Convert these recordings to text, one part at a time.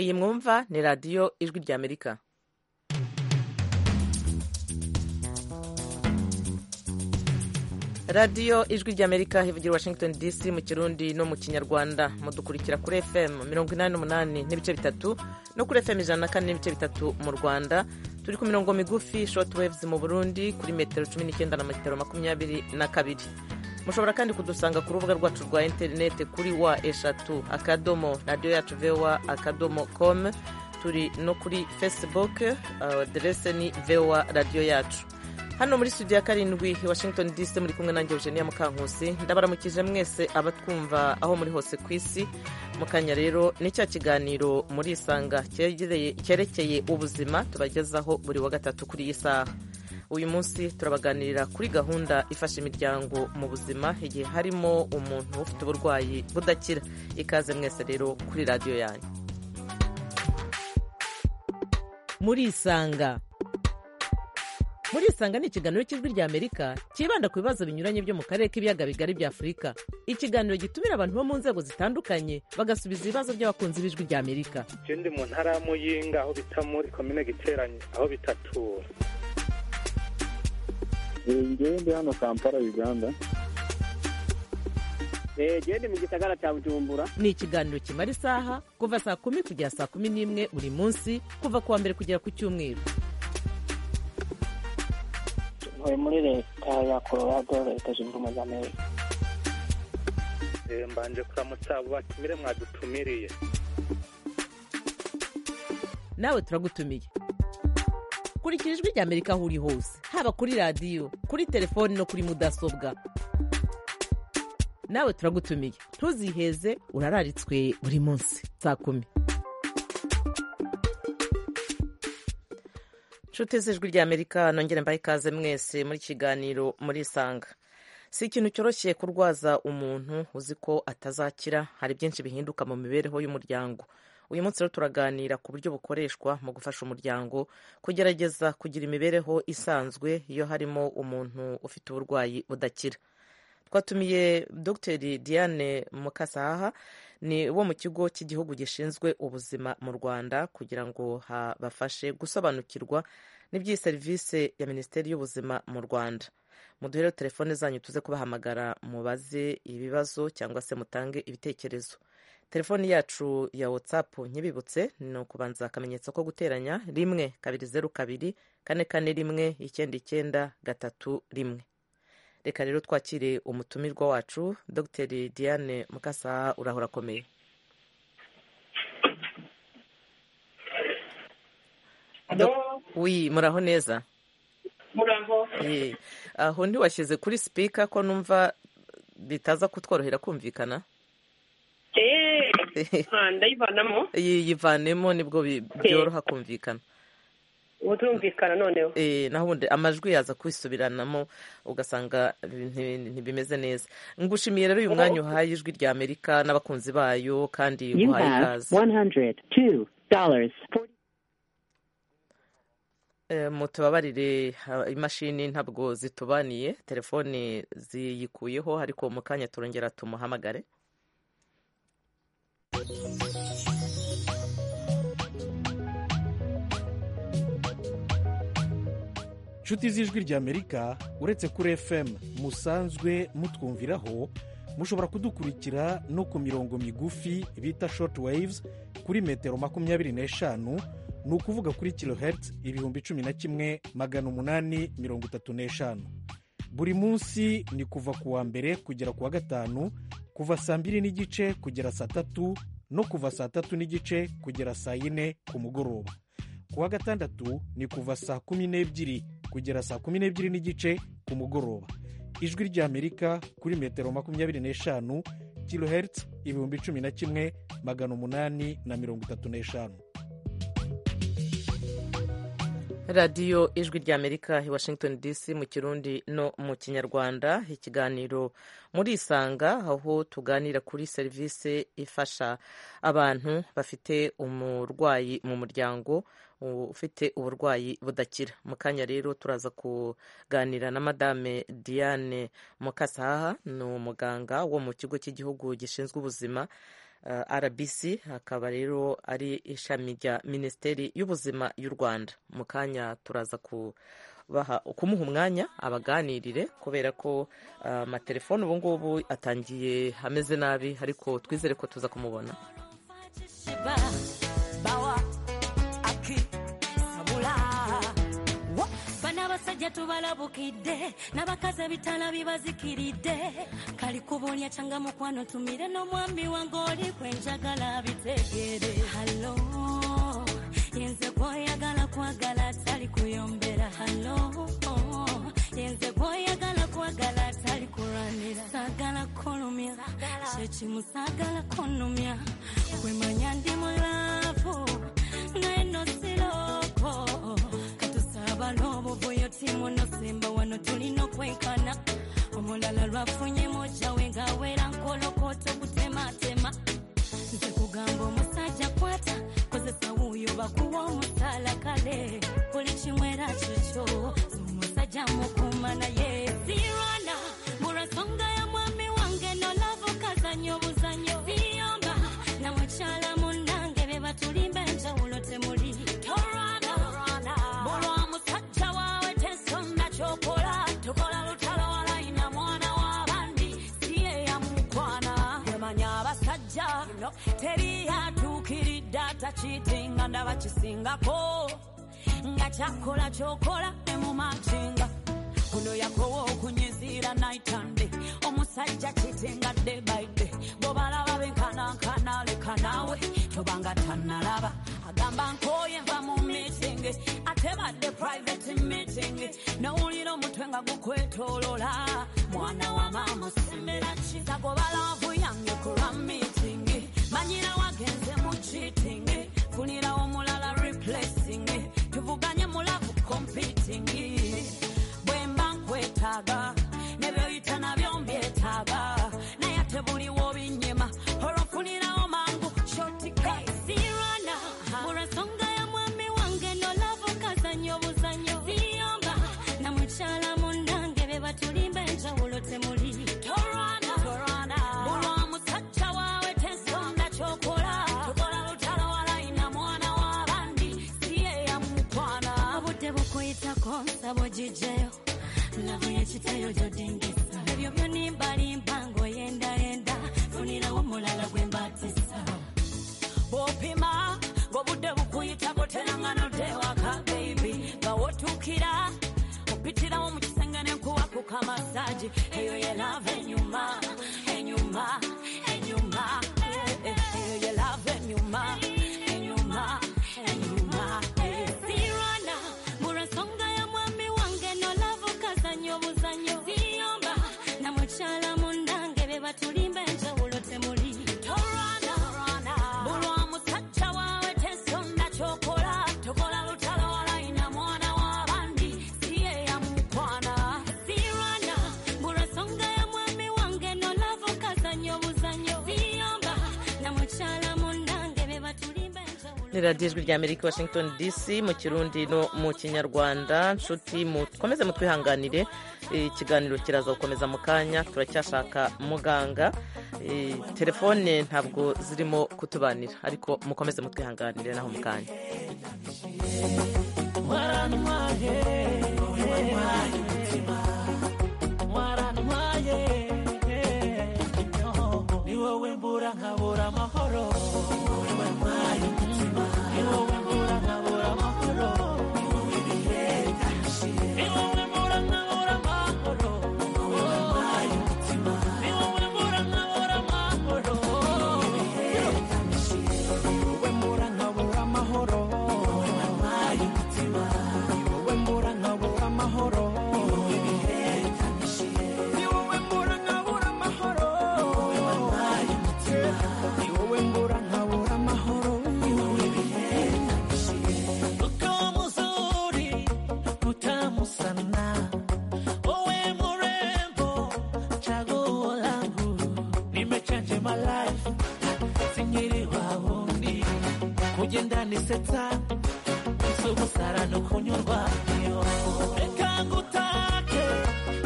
iyi mwumva ni radiyo ijwi ry'amerika radiyo ijwi ry'amerika ivugira washington dc mu kirundi no mu kinyarwanda mudukurikira kuri fm mirongo inani n'umunani n'ibice bitatu no kuri fm ijana na kane n'ibice bitatu mu rwanda turi ku mirongo migufi short waves mu burundi kuri metero cumi n'icyenda na metero makumyabiri na kabiri mushobora kandi kudusanga ku rubuga rwacu rwa interineti kuri wa eshatu akadomo radiyo yacu vewa akadomo com turi no kuri facebook aderese ni vewa radiyo yacu hano muri studio ya karindwi washington dc muri kumwe nanjye eugenia mukankusi ndabaramukije mwese abatwumva aho muri hose ku isi mu kanya rero ni cya kiganiro muri isanga cyerekeye ubuzima tubagezaho buri wa gatatu kuri iyi saha uyu munsi turabaganirira kuri gahunda ifasha imiryango mu buzima igihe harimo umuntu ufite uburwayi budakira ikaze mwese rero kuri radiyo yanyu muri isanga muri isanga ni ikiganiro cy'ijwi ry'amerika cyibanda ku bibazo binyuranye byo mu karere k'ibiyaga bigari bya afurika ikiganiro gitumira abantu bo mu nzego zitandukanye bagasubiza ibibazo by'abakunzi b'ijwi ry'amerika icyo ndi mu ntara ya muyinga aho bita muri komine giteranye aho bitatura ngende hano kampala uganda ngende mu gisagara cya bujumbura ni ikiganiro kimara isaha kuva saa kumi kugera saa kumi n'imwe buri munsi kuva ku wa mbere kugera ku cyumweru tuvuye muri leta ya colorado leta zunze ubumwe za amerika mbanje kuramutsa abo batumire mwadutumiriye nawe turagutumiye kurikira ijwi rya amerika aho uri hose haba kuri radiyo kuri telefoni no kuri mudasobwa nawe turagutumiye ntuziheze urararitswe buri munsi saa kumi nshuti z'ijwi rya amerika nongere mbahe ikaze mwese muri kiganiro muri isanga si ikintu cyoroshye kurwaza umuntu uzi ko atazakira hari byinshi bihinduka mu mibereho y'umuryango uyu munsi rero turaganira ku buryo bukoreshwa mu gufasha umuryango kugerageza kugira imibereho isanzwe iyo harimo umuntu ufite uburwayi budakira twatumiye dogiteri diane mukasaha ni wo mu kigo cy'igihugu gishinzwe ubuzima mu rwanda kugira ngo habafashe gusobanukirwa n'iby'iyi serivisi ya minisiteri y'ubuzima mu rwanda muduhere telefone zanyu tuze kubahamagara mubaze ibibazo cyangwa se mutange ibitekerezo telefoni yacu ya watsapu nyibibutse ni ukubanza akamenyetso ko guteranya rimwe kabiri zeru kabiri kane kane rimwe icyenda icyenda gatatu rimwe reka rero twakire umutumirwa wacu dogiteri diane mukasaha urahora akomeye wi muraho neza muraho aho ntiwashyize kuri sipika ko numva bitaza kutworohera kumvikana ndayivanamo yivanemo nibwo byoroha kumvikana ubu turumvikana noneho naho ubundi amajwi yaza kwisubiranamo ugasanga ntibimeze neza ngushimiye rero uyu mwanya uhaye ijwi rya amerika n'abakunzi bayo kandi uhaye ikaze mutubabarire imashini ntabwo zitubaniye telefoni ziyikuyeho ariko mu kanya turongera tumuhamagare inshuti z'ijwi ry'amerika uretse kuri fm musanzwe mutwumviraho mushobora kudukurikira no ku mirongo migufi bita short waves kuri metero makumyabiri n'eshanu ni ukuvuga kuri kilohertz ibihumbi cumi na kimwe magana umunani mirongo itatu n'eshanu buri munsi ni kuva ku wa mbere kugera ku wa gatanu kuva saa mbiri n'igice kugera saa tatu no kuva saa tatu n'igice kugera saa yine ku mugoroba ku wa gatandatu ni kuva saa kumi n'ebyiri kugera saa kumi n'ebyiri n'igice ku mugoroba ijwi ry'amerika kuri metero makumyabiri n'eshanu kilohertz ibihumbi cumi na kimwe magana umunani na mirongo itatu n'eshanu radiyo ijwi ry'amerika i washington dc mu kirundi no mu kinyarwanda ikiganiro muri isanga aho tuganira kuri serivisi ifasha abantu bafite umurwayi mu muryango ufite uburwayi budakira mu kanya rero turaza kuganira na madame diane mukasaha ni umuganga wo mu kigo cy'igihugu gishinzwe ubuzima uh, rbc akaba rero ari ishami rya minisiteri y'ubuzima y'u rwanda mu kanya turaza kubaha kumuha umwanya abaganirire kubera ko uh, amatelefone ubu ngubu atangiye ameze nabi ariko twizere ko tuza kumubona bana basajja tubalabukidde n'abakazi ebitala bibazikiridde kali kubonya kyanga mukwano tumire n'omwami wange oli kwenjagala bitegere halo yenze gwoyagala kwagala tali kuyombera halo yenze gwoyagala kwagala tali kulwanira sagala kulumya kyekimu sagala kunumya kwemanya ndi mulavu naye nosiloko katusabala obuvuyo timuno simba wano tulina okwenkana omulala lwafunye mojawe ngawera nkolokota okutematema nze kugamba omusajja kwata kozesa wuuyo bakuwa omusaala kale buli kimwera kikyo omusajja mukuma naye sirwana mulwasonga ya mwami wange nolava okazanya obuzanyo siyomba na mukyala munnange be batulimba enjawulo temuli tolwana bulwa musajja waawe tesonga kyokola tukola lutalo walayina mwana w'abandi siye yamukwana temanya abasajja teri yatuukiridde atakitinga ndaba kisingako nga kyakola kyokola nemumakinga kuno yakowa okunyiziira naitande omusajja kitinga debaide bwebalaba benkanankana leka naawe tobanga tanalaba agamba nkoye nva mu meeting ate badde private meeting nowulira omutwe nga gukwetolola mwana wamaamusemera ki tagobalavu yange kulwa meeting manyira wagenze mu cheating funira omulala replacing tuvuganye mulavu competing bwemba nkwetaaga nebyoyita nabyo mbyetaaga naye ate buliwo binyema olwofunirawo mangu shotikasirana olwensonga ya mwami wange nolava okazanya obuzanyo ziyomba na mukyala munnange be batulimba enjawulo temuli tolwana bulwa musajja waawe tesonda kyokola tukola lutalo walayina mwana w'abandi siye yamukwana obudde bukuyitako nsaba ogijeyo lavu yekitayo gyodingisa ebyo byo nimbalimba ng'oyendayenda funirawo omulala gwe mbatisa bwopima ng'obudde bukuyitako teranganodde waka beibi bawotukira opitirawo mu kisenge nenkuwa ku kamasaji eyo ye lava enyuma enyuma enyuma eh, eh, eyo ye lava enyuma enyuma enyuma eh. Sirwana, mulwensonga ya mwami wange nolava okazanya obuzanyo ziyomba na mukyala munnange be batulimba enjawulo temuli tolwana bulwa musajja waawe tesonda kyokola tokola lutalo walayina mwana w'abandi siye yamukwana sirwana bulwa songa ya mwami wange nolava okazanya obuzanyo ziyomba na mukyala munnange be batulimba enjawulo ni radiyo ijwi rya amerika washington dc mu kirundi no mu kinyarwanda nshuti mukomeze mutwihanganire Eh, ikiganiro kiraza gukomeza mu kanya turacyashaka muganga Eh, telefone ntabwo zirimo kutubanira ariko mukomeze mutwihanganire naho mu kanya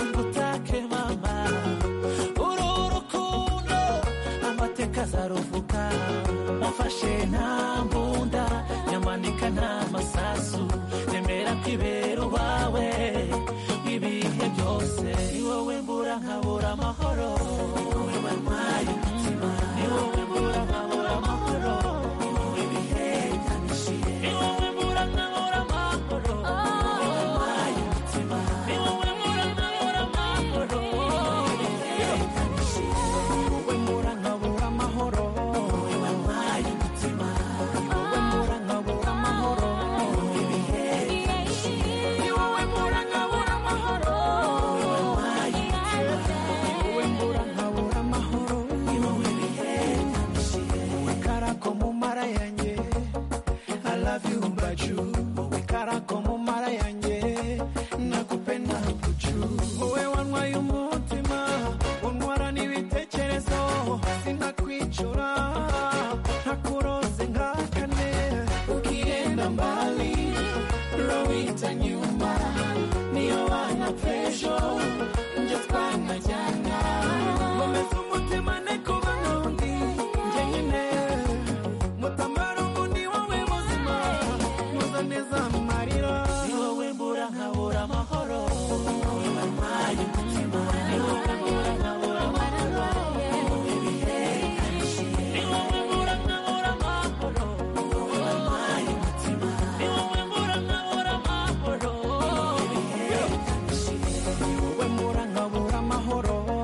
ngutake mama uru rukundo amateka azaruvuga mfashe nta mbunda nyamanika nta masasu nemera ko ibera ubawe ibihe byose ni wowe mbura nkabura amahoro ni wowe wampaye umutima ni wowe mbura nkabura amahoro ni wowe ibihe byanishije ni wowe mbura nkabura amahoro ni wowe wampaye umutima ni wowe mbura nkabura amahoro ni wowe ibihe byanishije ni wowe mbura nkabura amahoro ni wowe wampaye umutima ni wowe mbura nkabura amahoro ni wowe ibihe ni wowe mbura nkabura amahoro ni wowe wampaye wowe mbura nkabura amahoro ni wowe bihe wowe karako mu mara yanjye I love you mbaju wowe karako mu mara yanjye nakupenda buju wowe wanywaye umutima untwara n'ibitekerezo sinakwicara ntakuroze nka kane ukienda mbali lowita nyuma niyo wana pesho nje twanajyana komeza umutima nekuba nundi nje nyine mutamara undi wowe muzima muza neza amarira ni wowe mbura nkabura amahoro ni wowe wampaye umutima ni wowe mbura nkabura amahoro ni wowe bihe ni wowe mbura nkabura amahoro ni wowe wampaye umutima ni wowe mbura nkabura amahoro ni wowe bihe ni wowe mbura nkabura amahoro ni wowe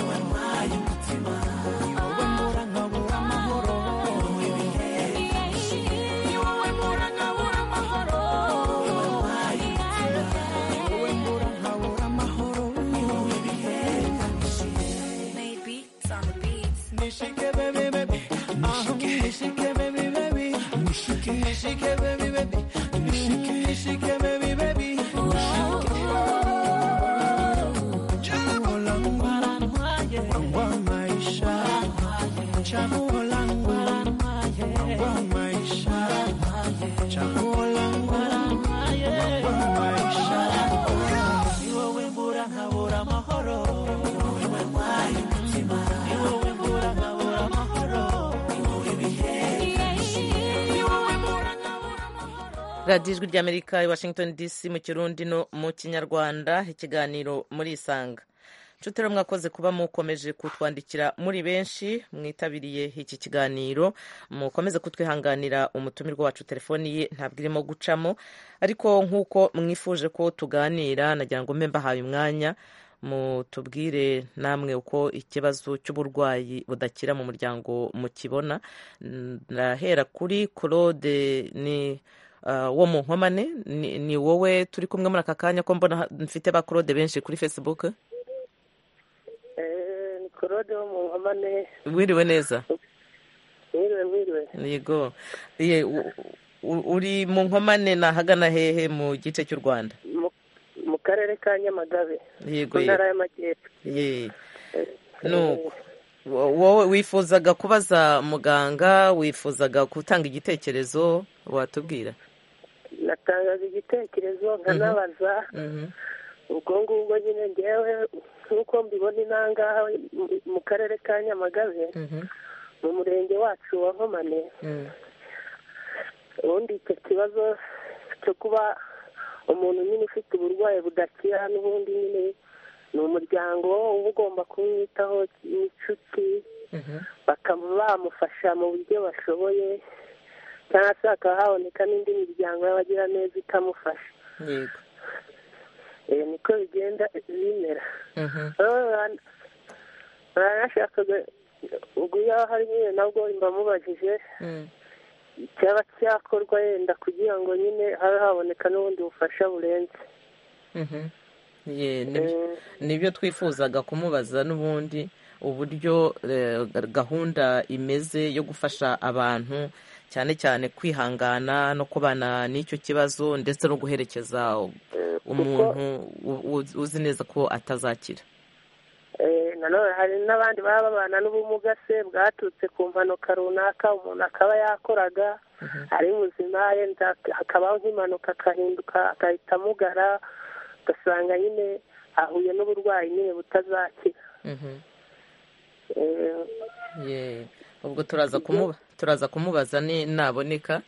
wampaye umutima ni wowe mbura nkabura amahoro ni wowe bihe ni wowe mbura nkabura amahoro ni wowe wampaye umutima ni wowe mbura nkabura amahoro ni wowe bihe nishike baby baby Ah, nishike baby baby nishike baby baby nishike baby baby Chaguo langu kwa maisha, chaguo langu kwa maisha, chaguo langu kwa maisha. Ni wewe mbura nkabura amahoro, ni wowe wampaye umutima, ni wowe mbura nkabura amahoro, ni wowe bihe, ni wowe mbura nkabura amahoro. radiyo ijwi ry'amerika i washington dc mu kirundi no mu kinyarwanda ikiganiro muri isanga nshuti rero mwakoze kuba mukomeje kutwandikira muri benshi mwitabiriye iki kiganiro mukomeze kutwihanganira umutumirwa wacu telefoni ye ntabwo irimo gucamo ariko nk'uko mwifuje ko tuganira nagira ngo mbe mbahaye umwanya mutubwire namwe uko ikibazo cy'uburwayi budakira mu muryango mukibona ndahera kuri claude ni ah, wo mu nkomane ni, ni wowe turi kumwe muri aka kanya ko mbona mfite ba claude benshi kuri facebook ni korode wo mu nkomane wiriwe neza wiriwe wiriwe yego Ye, u- u- uri mu nkomane ni ahagana hehe mu gice cy'u rwanda Mu- mu karere ka nyamagabe yego mu ntara yego y'amajyepfo Ye. Nuko. Wo- wowe wifuzaga kubaza muganga wifuzaga gutanga igitekerezo watubwira natangaza igitekerezo nkanabaza Mhm. ubwo ngubwo nyine ngewe nk'uko mbibona inangaha mu- mu karere ka nyamagabe Mhm. mu murenge wacu wa nkomane Mhm. ubundi icyo kibazo cyo kuba umuntu nyine ufite uburwayi budakira n'ubundi nyine ni umuryango uba ugomba kumwitaho n'inshuti Mhm. bakaba bamufasha mu buryo bashoboye cyangwa se hakaba haboneka n'indi miryango y'abagiraneza itamufasha yego Eh, niko bigenda bimera Mhm. baranashakaga ubwo iyo hari nyine nabwo mba mubajije Mhm. cyaba cyakorwa yenda kugira ngo nyine habe haboneka n'ubundi bufasha burenze Mhm. Ye, nibyo- nibyo twifuzaga kumubaza n'ubundi uburyo eh, gahunda imeze yo gufasha abantu cyane cyane kwihangana no kubana n'icyo kibazo ndetse no guherekeza umuntu u- u- uzi neza ko atazakira Eh, nanone hari n'abandi baba babana n'ubumuga se bwaturutse ku mpanuka runaka umuntu akaba yakoraga ari muzima yenda hakabaho nk'impanuka akahinduka agahita amugara ugasanga nyine ahuye n'uburwayi nyine butazakira Mhm. Eh, Ye. ubwo turaza kumuba turaza kumubaza ni- naboneka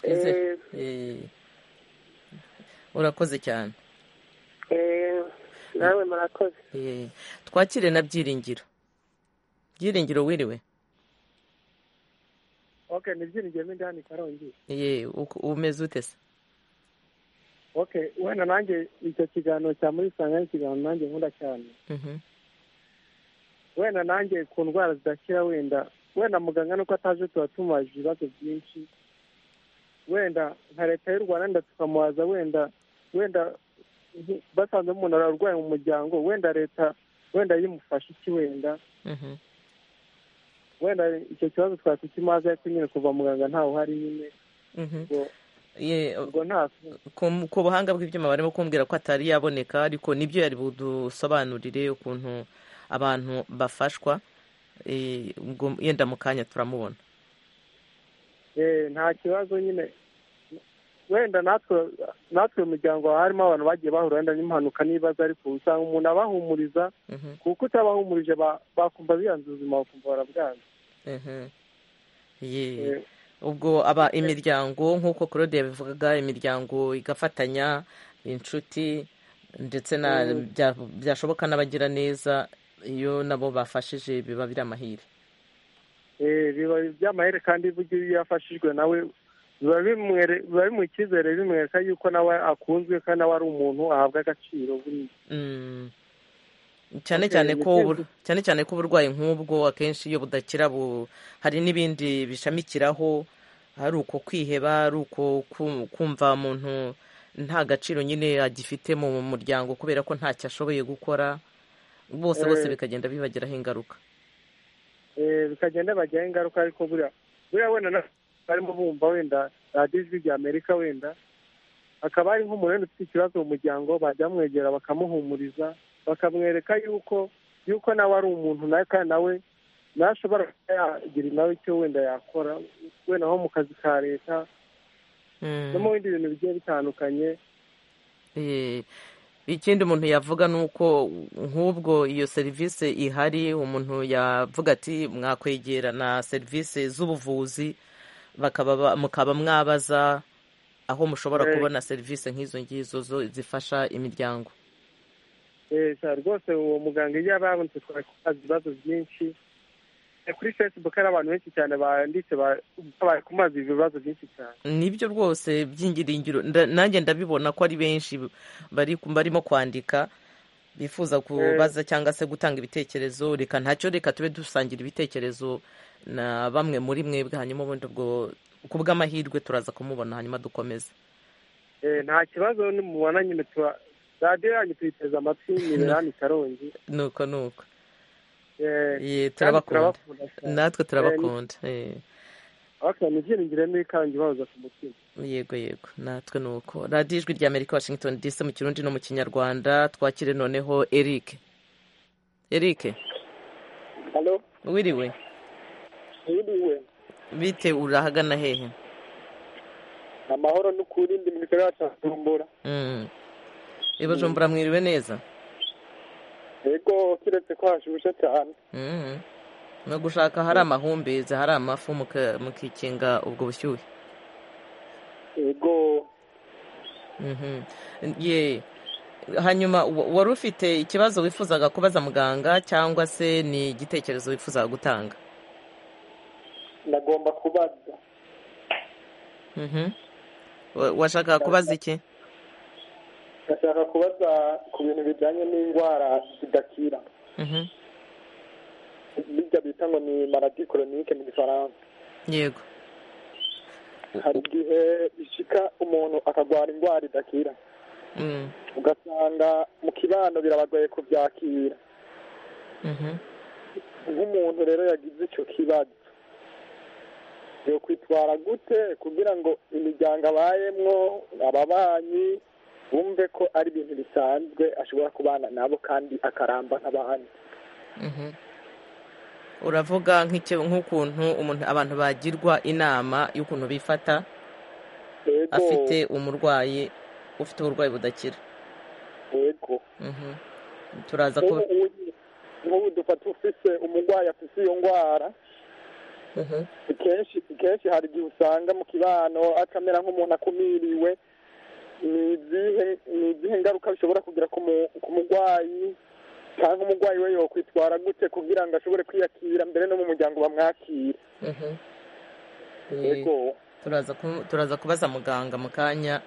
Twizere- Eh. urakoze cyane Eh, nawe murakoze Eh, twakire na byiringiro byiringiro wiriwe okay ni byiringiro n'indani karongi Eh, uko- umeze ute se okay wenda nanjye icyo kiganiro cya muri sanga ni ikiganiro nanjye nkunda cyane Mhm. wenda nanjye ku ndwara zidakira wenda wenda muganga nuko ataje tuba tumubaje ibibazo byinshi wenda nka leta y'u rwanda wenda tukamubaza wenda wenda nti- basanze umuntu ararwaye mu muryango wenda leta wenda yimufasha iki wenda Mhm. wenda icyo kibazo twaba tukimaze ariko nyine kuva muganga ntawe uhari nyine Mhm. ubwo Eh, ubwo nta ku ku buhanga bw'ibyuma barimo kumbwira ko atari yaboneka ariko nibyo yari budusobanurire ukuntu abantu bafashwa Eh, ubwo yenda mu kanya turamubona Eh, nta kibazo nyine wenda natwe natwe mu muryango haba harimo abantu bagiye bahura wenda n'impanuka n'ibibazo ariko usanga umuntu abahumuriza Mhm. kuko utabahumurije ba- bakumva biyanze ubuzima bakumva barabwanze Mhm. Eh. Eh, ubwo aba imiryango nk'uko claude yabivugaga imiryango igafatanya inshuti ndetse na bya- byashoboka n'abagira neza iyo nabo bafashije biba biri amahire eh, biba by'amahere kandi burya iyo yafashijwe nawe biba bimwere- biba bimuha icyizere bimwereka yuko nawe akunzwe kandi nawe ari umuntu ahabwa agaciro buriya Mm. cyane Okay, cyane ko niteze. ubur- cyane cyane ko uburwayi nk'ubwo akenshi iyo budakira bu hari n'ibindi bishamikiraho hari uko kwiheba ari uko ku- kumva umuntu nta gaciro nyine agifite mu muryango kubera ko ntacyo ashoboye gukora bose bose Eh. bikagenda bibagiraho ingaruka Eh, bikagenda bajyaho ingaruka ariko buriya buriya wenda na- barimo bumva wenda radiyo ijwi rya amerika wenda hakaba hari nk'umuntu wenda ufite ikibazo mu muryango bajya bamwegera bakamuhumuriza bakamwereka yuko yuko nawe ari umuntu nawe kandi nawe nawe ashobora kuba yagira nawe icyo wenda yakora wenda nko mu kazi ka leta Mm. no mu bindi bintu bigiye bitandukanye Eh, ikindi umuntu yavuga ni uko nk'ubwo iyo serivisi ihari umuntu yavuga ati mwakwegera na serivisi z'ubuvuzi bakaba ba- mukaba mwabaza aho mushobora Eh. kubona serivisi nk'izo ngizo zo- zifasha imiryango Eh, sa- rwose uwo muganga iyo ababonetse twari kubaza ibibazo byinshi Eh, kuri facebook hari abantu benshi cyane banditse ba- babaye kumaza ibibazo byinshi cyane nibyo rwose by'ingiringiro nda- nanjye ndabibona ko ari benshi bari barimo kwandika bifuza kubaza cyangwa se gutanga ibitekerezo reka ntacyo reka tube dusangira ibitekerezo na bamwe muri mwebwe hanyuma ubundi ubwo ku bw'amahirwe turaza kumubona hanyuma dukomeze Eh, nta kibazo nimubona nyine tuba radiyo yanyu tuyiteze amatwi ni berani karongi nuko nuko Eh, Ye, kandi turabakunda cyane. natwe turabakunda Eh, Okay, ni ibyiringiro n'ikarangi bahoza ku mutima yego yego natwe nuko radiyo ijwi rya amerika washington dc mu kirundi no mu kinyarwanda twakire noneho eric eric halo wiriwe yiriwe bite urahagana hehe amahoro n'ukuri ndi mu gikorwa cya bujumbura Mm. i bujumbura mwiriwe neza yego kiretse ko hashushe cyane Mm. no gushaka hari amahumbezi hari amafu muka- mukikinga ubwo bushyuhe yego Mhm. ye hanyuma wa- wari ufite ikibazo wifuzaga kubaza muganga cyangwa se ni igitekerezo wifuzaga gutanga ndagomba kubaza Mhm. Wa- washakaga kubaza iki ndashaka kubaza ku bintu bijyanye n'indwara zidakira Mhm. bijya bita ngo ni maladi koronike mu gifaransa yego hari igihe bishika umuntu akarwara indwara idakira Mm. ugasanga mu kibano birabagoye kubyakira Mhm. nk'umuntu rero yagize icyo kibazo yokwitwara gute kugira ngo imiryango abayemwo ababanyi bumve ko ari ibintu bisanzwe ashobora kubana nabo kandi akaramba nk'abandi Mhm. uravuga nk'icyo- nk'ukuntu umuntu abantu bagirwa inama y'ukuntu bifata yego afite umurwayi ufite uburwayi budakira yego Mhm. turaza ku nk'ubu uyu- nk'ubu dufata ufise umurwayi afise iyo ndwara kenshi kenshi hari igihe usanga mu kibano akamera nk'umuntu akumiriwe ni izihe ni izihe ngaruka bishobora kugira ku mu- ku murwayi cyangwa umurwayi we yokwitwara gute kugira ngo ashobore kwiyakira mbere no mu muryango bamwakira Mhm. Ni- yego turaza ku- turaza kubaza muganga mu kanya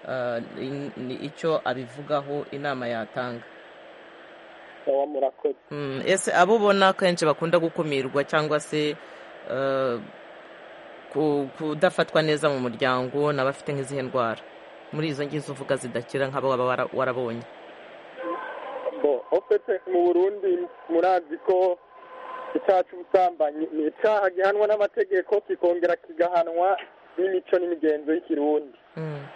ah, in- ni icyo abivugaho inama yatanga baba murakoze Mm, ese abo ubona kenshi bakunda gukumirwa cyangwa se ah, ku- kudafatwa neza mu muryango ni abafite nk'izihe ndwara muri izo ngizo uvuga zidakira nk'abo waba wara- warabonye bo ofete mu burundi murazi ko icyaha cy'ubusambanyi ni icyaha gihanwa n'amategeko kikongera kigahanwa n'imico n'imigenzo y'ikirundi Mm,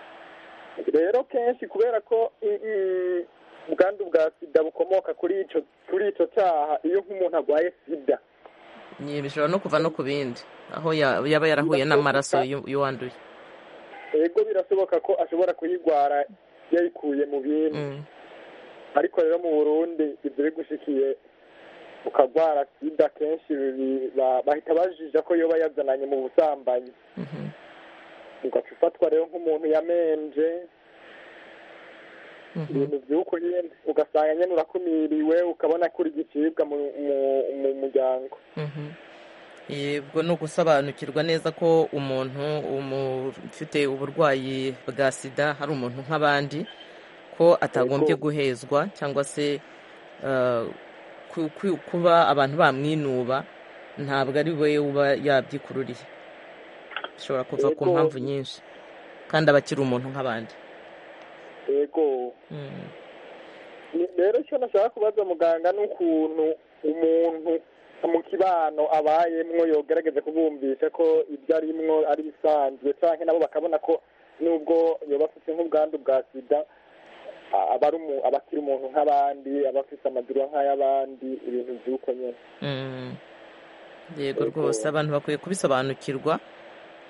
rero kenshi kubera ko i- i- ubwandu bwa sida bukomoka kuri ico kuri ico cyaha iyo nk'umuntu arwaye sida ni- bishobora no kuva no ku bindi aho ya- yaba yarahuye n'amaraso y'u- y'uwanduye yego birashoboka ko ashobora kuyigwara yayikuye mu bindi Mm, ariko rero mu burundi ibyo bigushikiye ukagwara sida kenshi biri- ba- bahita bajija ko yoba yazananye mu busambanyi mhm, ugaca ufatwa rero nk'umuntu yamenje mhm. ibintu by'uko nyine ugasanga nyine urakumiriwe ukabona ko uri gicibwa mu mu- mu muryango Mhm. yego ni ugusobanukirwa neza ko umuntu umu- ufite uburwayi bwa sida hari umuntu nk'abandi ko atagombye guhezwa cyangwa se eh, ku- ku- kuba abantu bamwinuba ntabwo ari we uba yabyikururiye bishobora kuva ku Yego. mpamvu nyinshi kandi aba akiri umuntu nk'abandi yego Mm, Ni- rero icyo nashaka kubaza muganga ni ukuntu umuntu mu kibano abayemwo yogerageza kubumvisha ko ibyo arimwo ari bisanzwe cyangwa nabo bakabona ko nubwo yoba afite nk'ubwandu bwa sida a- aba ari umu- aba akiri umuntu nk'abandi aba afite amaguru nk'ay'abandi ibintu by'uko nyine mm. yego Yego. rwose abantu bakwiye kubisobanukirwa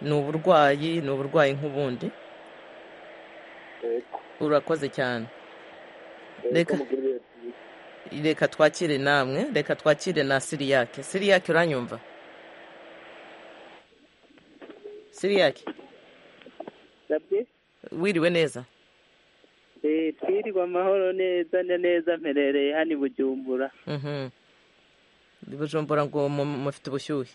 ni uburwayi ni uburwayi nk'ubundi yego urakoze cyane yego Reka. mugira ibihe byiza. reka twakire namwe reka twakire na siriyake siriyake uranyumva siriyake nabyo wiriwe neza eh, twirirwa amahoro neza na neza mperereye hano i bujumbura Mhm. Ndi bujumbura ngo mu- mufite ubushyuhe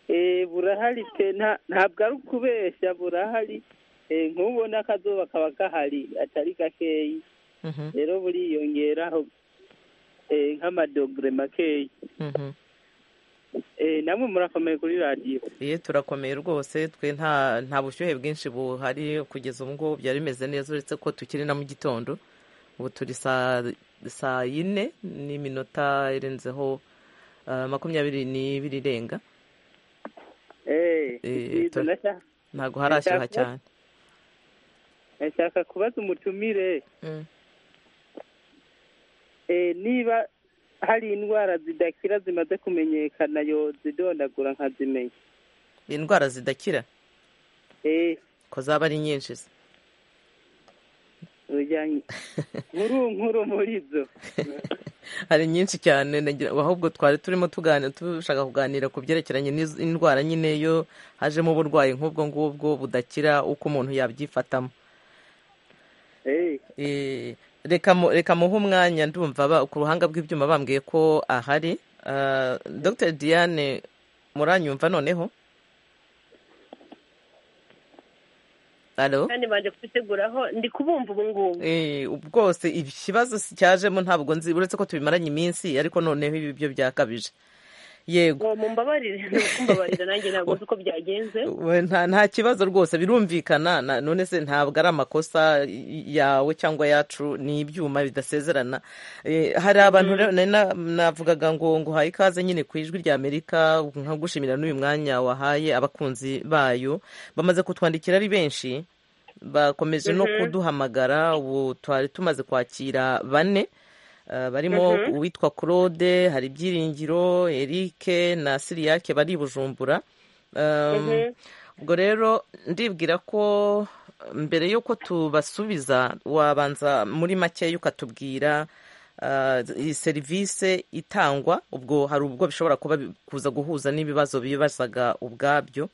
Eh, burahari pe nta- ntabwo ari ukubeshya burahari Eh, nk'ubona akazuba kaba gahari atari gakeyi Mhm, rero buriyongeraho eh, nk'amadogere makeyi mhm. Eh, namwe murakomeye kuri radiyo Ye turakomeye rwose twe nta nta bushyuhe bwinshi buhari kugeza ubu ngubu byari bimeze neza uretse ko tukiri na mu gitondo ubu turi saa saa yine n'iminota irenzeho ah, makumyabiri n'ibiri irenga Eh, Eh, Ikiza tora- ndashaka- ntabwo harashyuha Ndashaka- cyane ndashaka kubaza umutumire Mm. eh, niba hari indwara zidakira zimaze kumenyekana yo zidondagura nkazimenya indwara zidakira Eh, ko zaba ari nyinshi se ujyanye nkuru nkuru muri zo hari nyinshi cyane nagira- ahubwo twari turimo tuganira dushaka kuganira ku byerekeranye n'iz- n'indwara nyine yo hajemo uburwayi nk'ubwo ngubwo budakira uko umuntu yabyifatamo Eh, Eh, reka mu- reka muhe umwanya ndumva ba- ku ruhanga rw'ibyuma bambwiye ko ahari Ah, dr diane muranyumva noneho alo kandi banje kubiteguraho ndi kubumva ubu ngubu Eh, bwose ikibazo si- cyajemo ntabwo nzi uretse ko tubimaranye iminsi ariko noneho ibi byo byakabije yego ngo mumbabarire ni ukumbabarira nanjye ntabwo nzi uko byagenze We- nta nta kibazo rwose birumvikana na- none se ntabwo ari amakosa y- yawe cyangwa yacu ni ibyuma bidasezerana Eh, hari abantu rero nari na- navugaga ngo nguhaye ikaze nyine ku ijwi rya amerika nkagushimira n'uyu mwanya wahaye abakunzi bayo bamaze kutwandikira ari benshi bakomeje no kuduhamagara ubu twari tumaze kwakira bane Uh, barimo uwitwa claude hari ibyiringiro erike na siriyake bari i bujumbura Um, ubwo rero ndibwira ko mbere y'uko tubasubiza wabanza muri makeya ukatubwira iyi serivisi itangwa ubwo hari ubwo bishobora kuba bi- kuza guhuza n'ibibazo bibazaga ubwabyo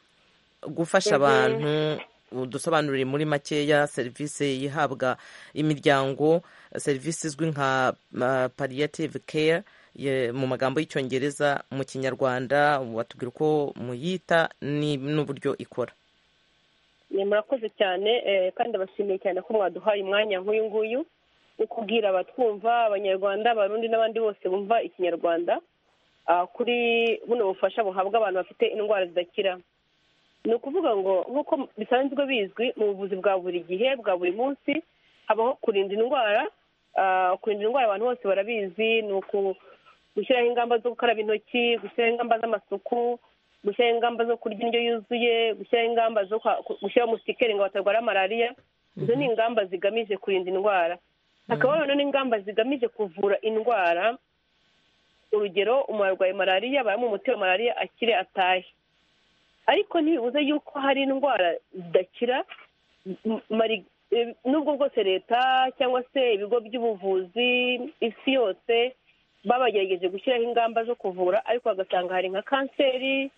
gufasha Mhm. abantu dusobanurire muri makeya serivisi ihabwa imiryango serivisi izwi nka uh, palliative care ye- mu magambo y'icyongereza mu kinyarwanda watubwira uko muyita ni- n'uburyo ikora ni murakoze cyane eh, kandi abashimiye cyane ko mwaduhaye umwanya nk'uyu nguyu wo kubwira abatwumva abanyarwanda abarundi n'abandi bose bumva ikinyarwanda ah, kuri buno bufasha buhabwa abantu bafite indwara zidakira ni ukuvuga ngo nk'uko bisanzwe bizwi mu buvuzi bwa buri gihe bwa buri munsi habaho kurinda indwara ah, kurinda indwara abantu bose barabizi ni uku gushyiraho ingamba zo gukaraba intoki gushyiraho ingamba z'amasuku gushyiraho ingamba zo kurya indyo yuzuye gushyiraho ingamba zo kwa- ku- gushyiraho musikeri ngo batarwara malariya izo ni ingamba zigamije kurinda indwara hakaba noneho n'ingamba zigamije kuvura indwara urugero umuntu arwaye malariya baramuha umuti wa malariya akire atahe ariko ntibibuze yuko hari indwara zidakira m- mari- eh, nubwo bwose leta cyangwa se ibigo by'ubuvuzi isi yose babagerageje gushyiraho ingamba zo kuvura ariko bagasanga hari nka kanseri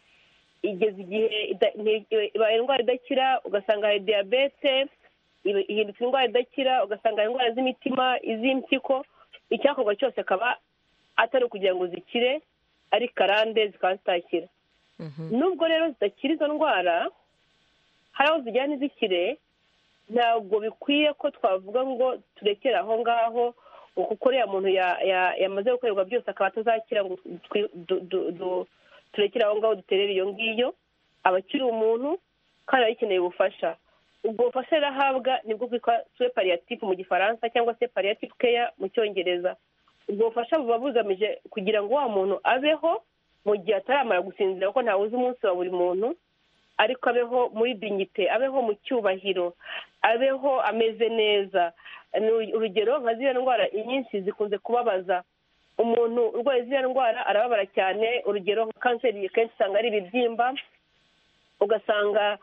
igeze igihe ida- nti- ibaye indwara idakira ugasanga hari diyabete iba- ihindutse indwara idakira ugasanga hari indwara z'imitima iz'impyiko icyakorwa cyose akaba atari ukugira ngo zikire ari karande zikaba zitakira nubwo rero zidakira izo ndwara hari aho zijyana izikire ntabwo bikwiye ko twavuga ngo turekere aho ngaho ngo kuko uriya muntu ya- ya- yamaze gukorerwa byose akaba atazakira ngo twi- du- du- du- turekere aho ngaho duterere iyo ngiyo aba akiri umuntu kandi aba akeneye ubufasha ubwo bufasha rero ahabwa nibwo bwitwa suwe pariyatifu mu gifaransa cyangwa se pariyatifu keya mu cyongereza ubwo bufasha buba bugamije kugira ngo wa muntu abeho mu gihe ataramara gusinzira kuko ntawuzi umunsi wa buri muntu ariko abeho muri dignite abeho mu cyubahiro abeho ameze neza Ni uru- urugero nka ziriya ndwara inyinshi zikunze kubabaza umuntu urwaye ziriya ndwara arababara cyane urugero nka kanseri kenshi usanga ari ibibyimba ugasanga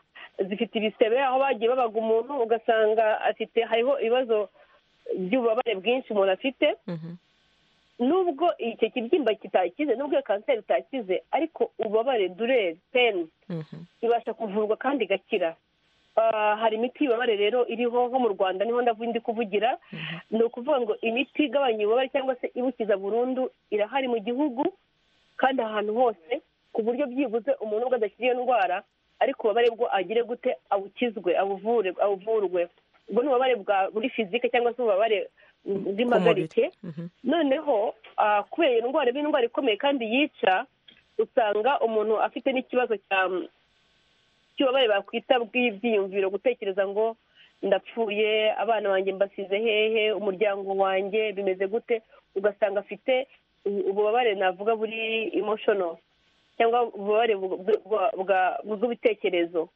zifite ibisebe aho bagiye babaga umuntu ugasanga afite hariho ibibazo by'ububabare bwinshi umuntu afite nubwo icyo kibyimba kitakize nubwo iyo kanseri itakize ariko ububabare dureri peni ibasha kuvurwa kandi igakira Ah, hari imiti y'ububabare rero iriho nko mu rwanda niho ndavu- ndi kuvugira ni ukuvuga ngo imiti igabanya ububabare cyangwa se ibukiza burundu irahari mu gihugu kandi ahantu hose ku buryo byibuze umuntu ubwo adakira iyo ndwara ariko ububabare bwo agire gute abukizwe abuvure abuvurwe ubwo ni ububabare bwa buri fizike cyangwa se ububabare bw'impagarike noneho ah, kubera iyo ndwara iba indwara ikomeye kandi yica usanga umuntu afite n'ikibazo cya cy'ububabare bakwita bw'ibyiyumviro gutekereza ngo ndapfuye abana banjye mbasize hehe umuryango wanjye bimeze gute ugasanga afite ubu- ububabare navuga buri emotional cyangwa ububabare bu- bu- bwa- bwa- bw'ibitekerezo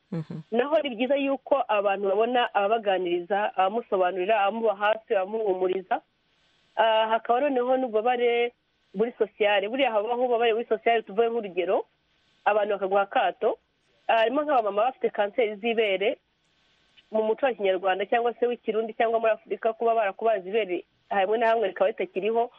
naho ni byiza yuko abantu babona ababaganiriza abamusobanurira abamuba hafi abamuhumuriza Ah, hakaba noneho n'ububabare buri sosiyale buriya habaho ububabare buri sosiyale tuvuye nk'urugero abantu bakaguha akato Ah, harimo nk'abamama bafite kanseri z'ibere mu muco wa kinyarwanda cyangwa se w'ikirundi cyangwa muri afurika kuba barakubaza ibere hamwe na hamwe rikaba ritakiriho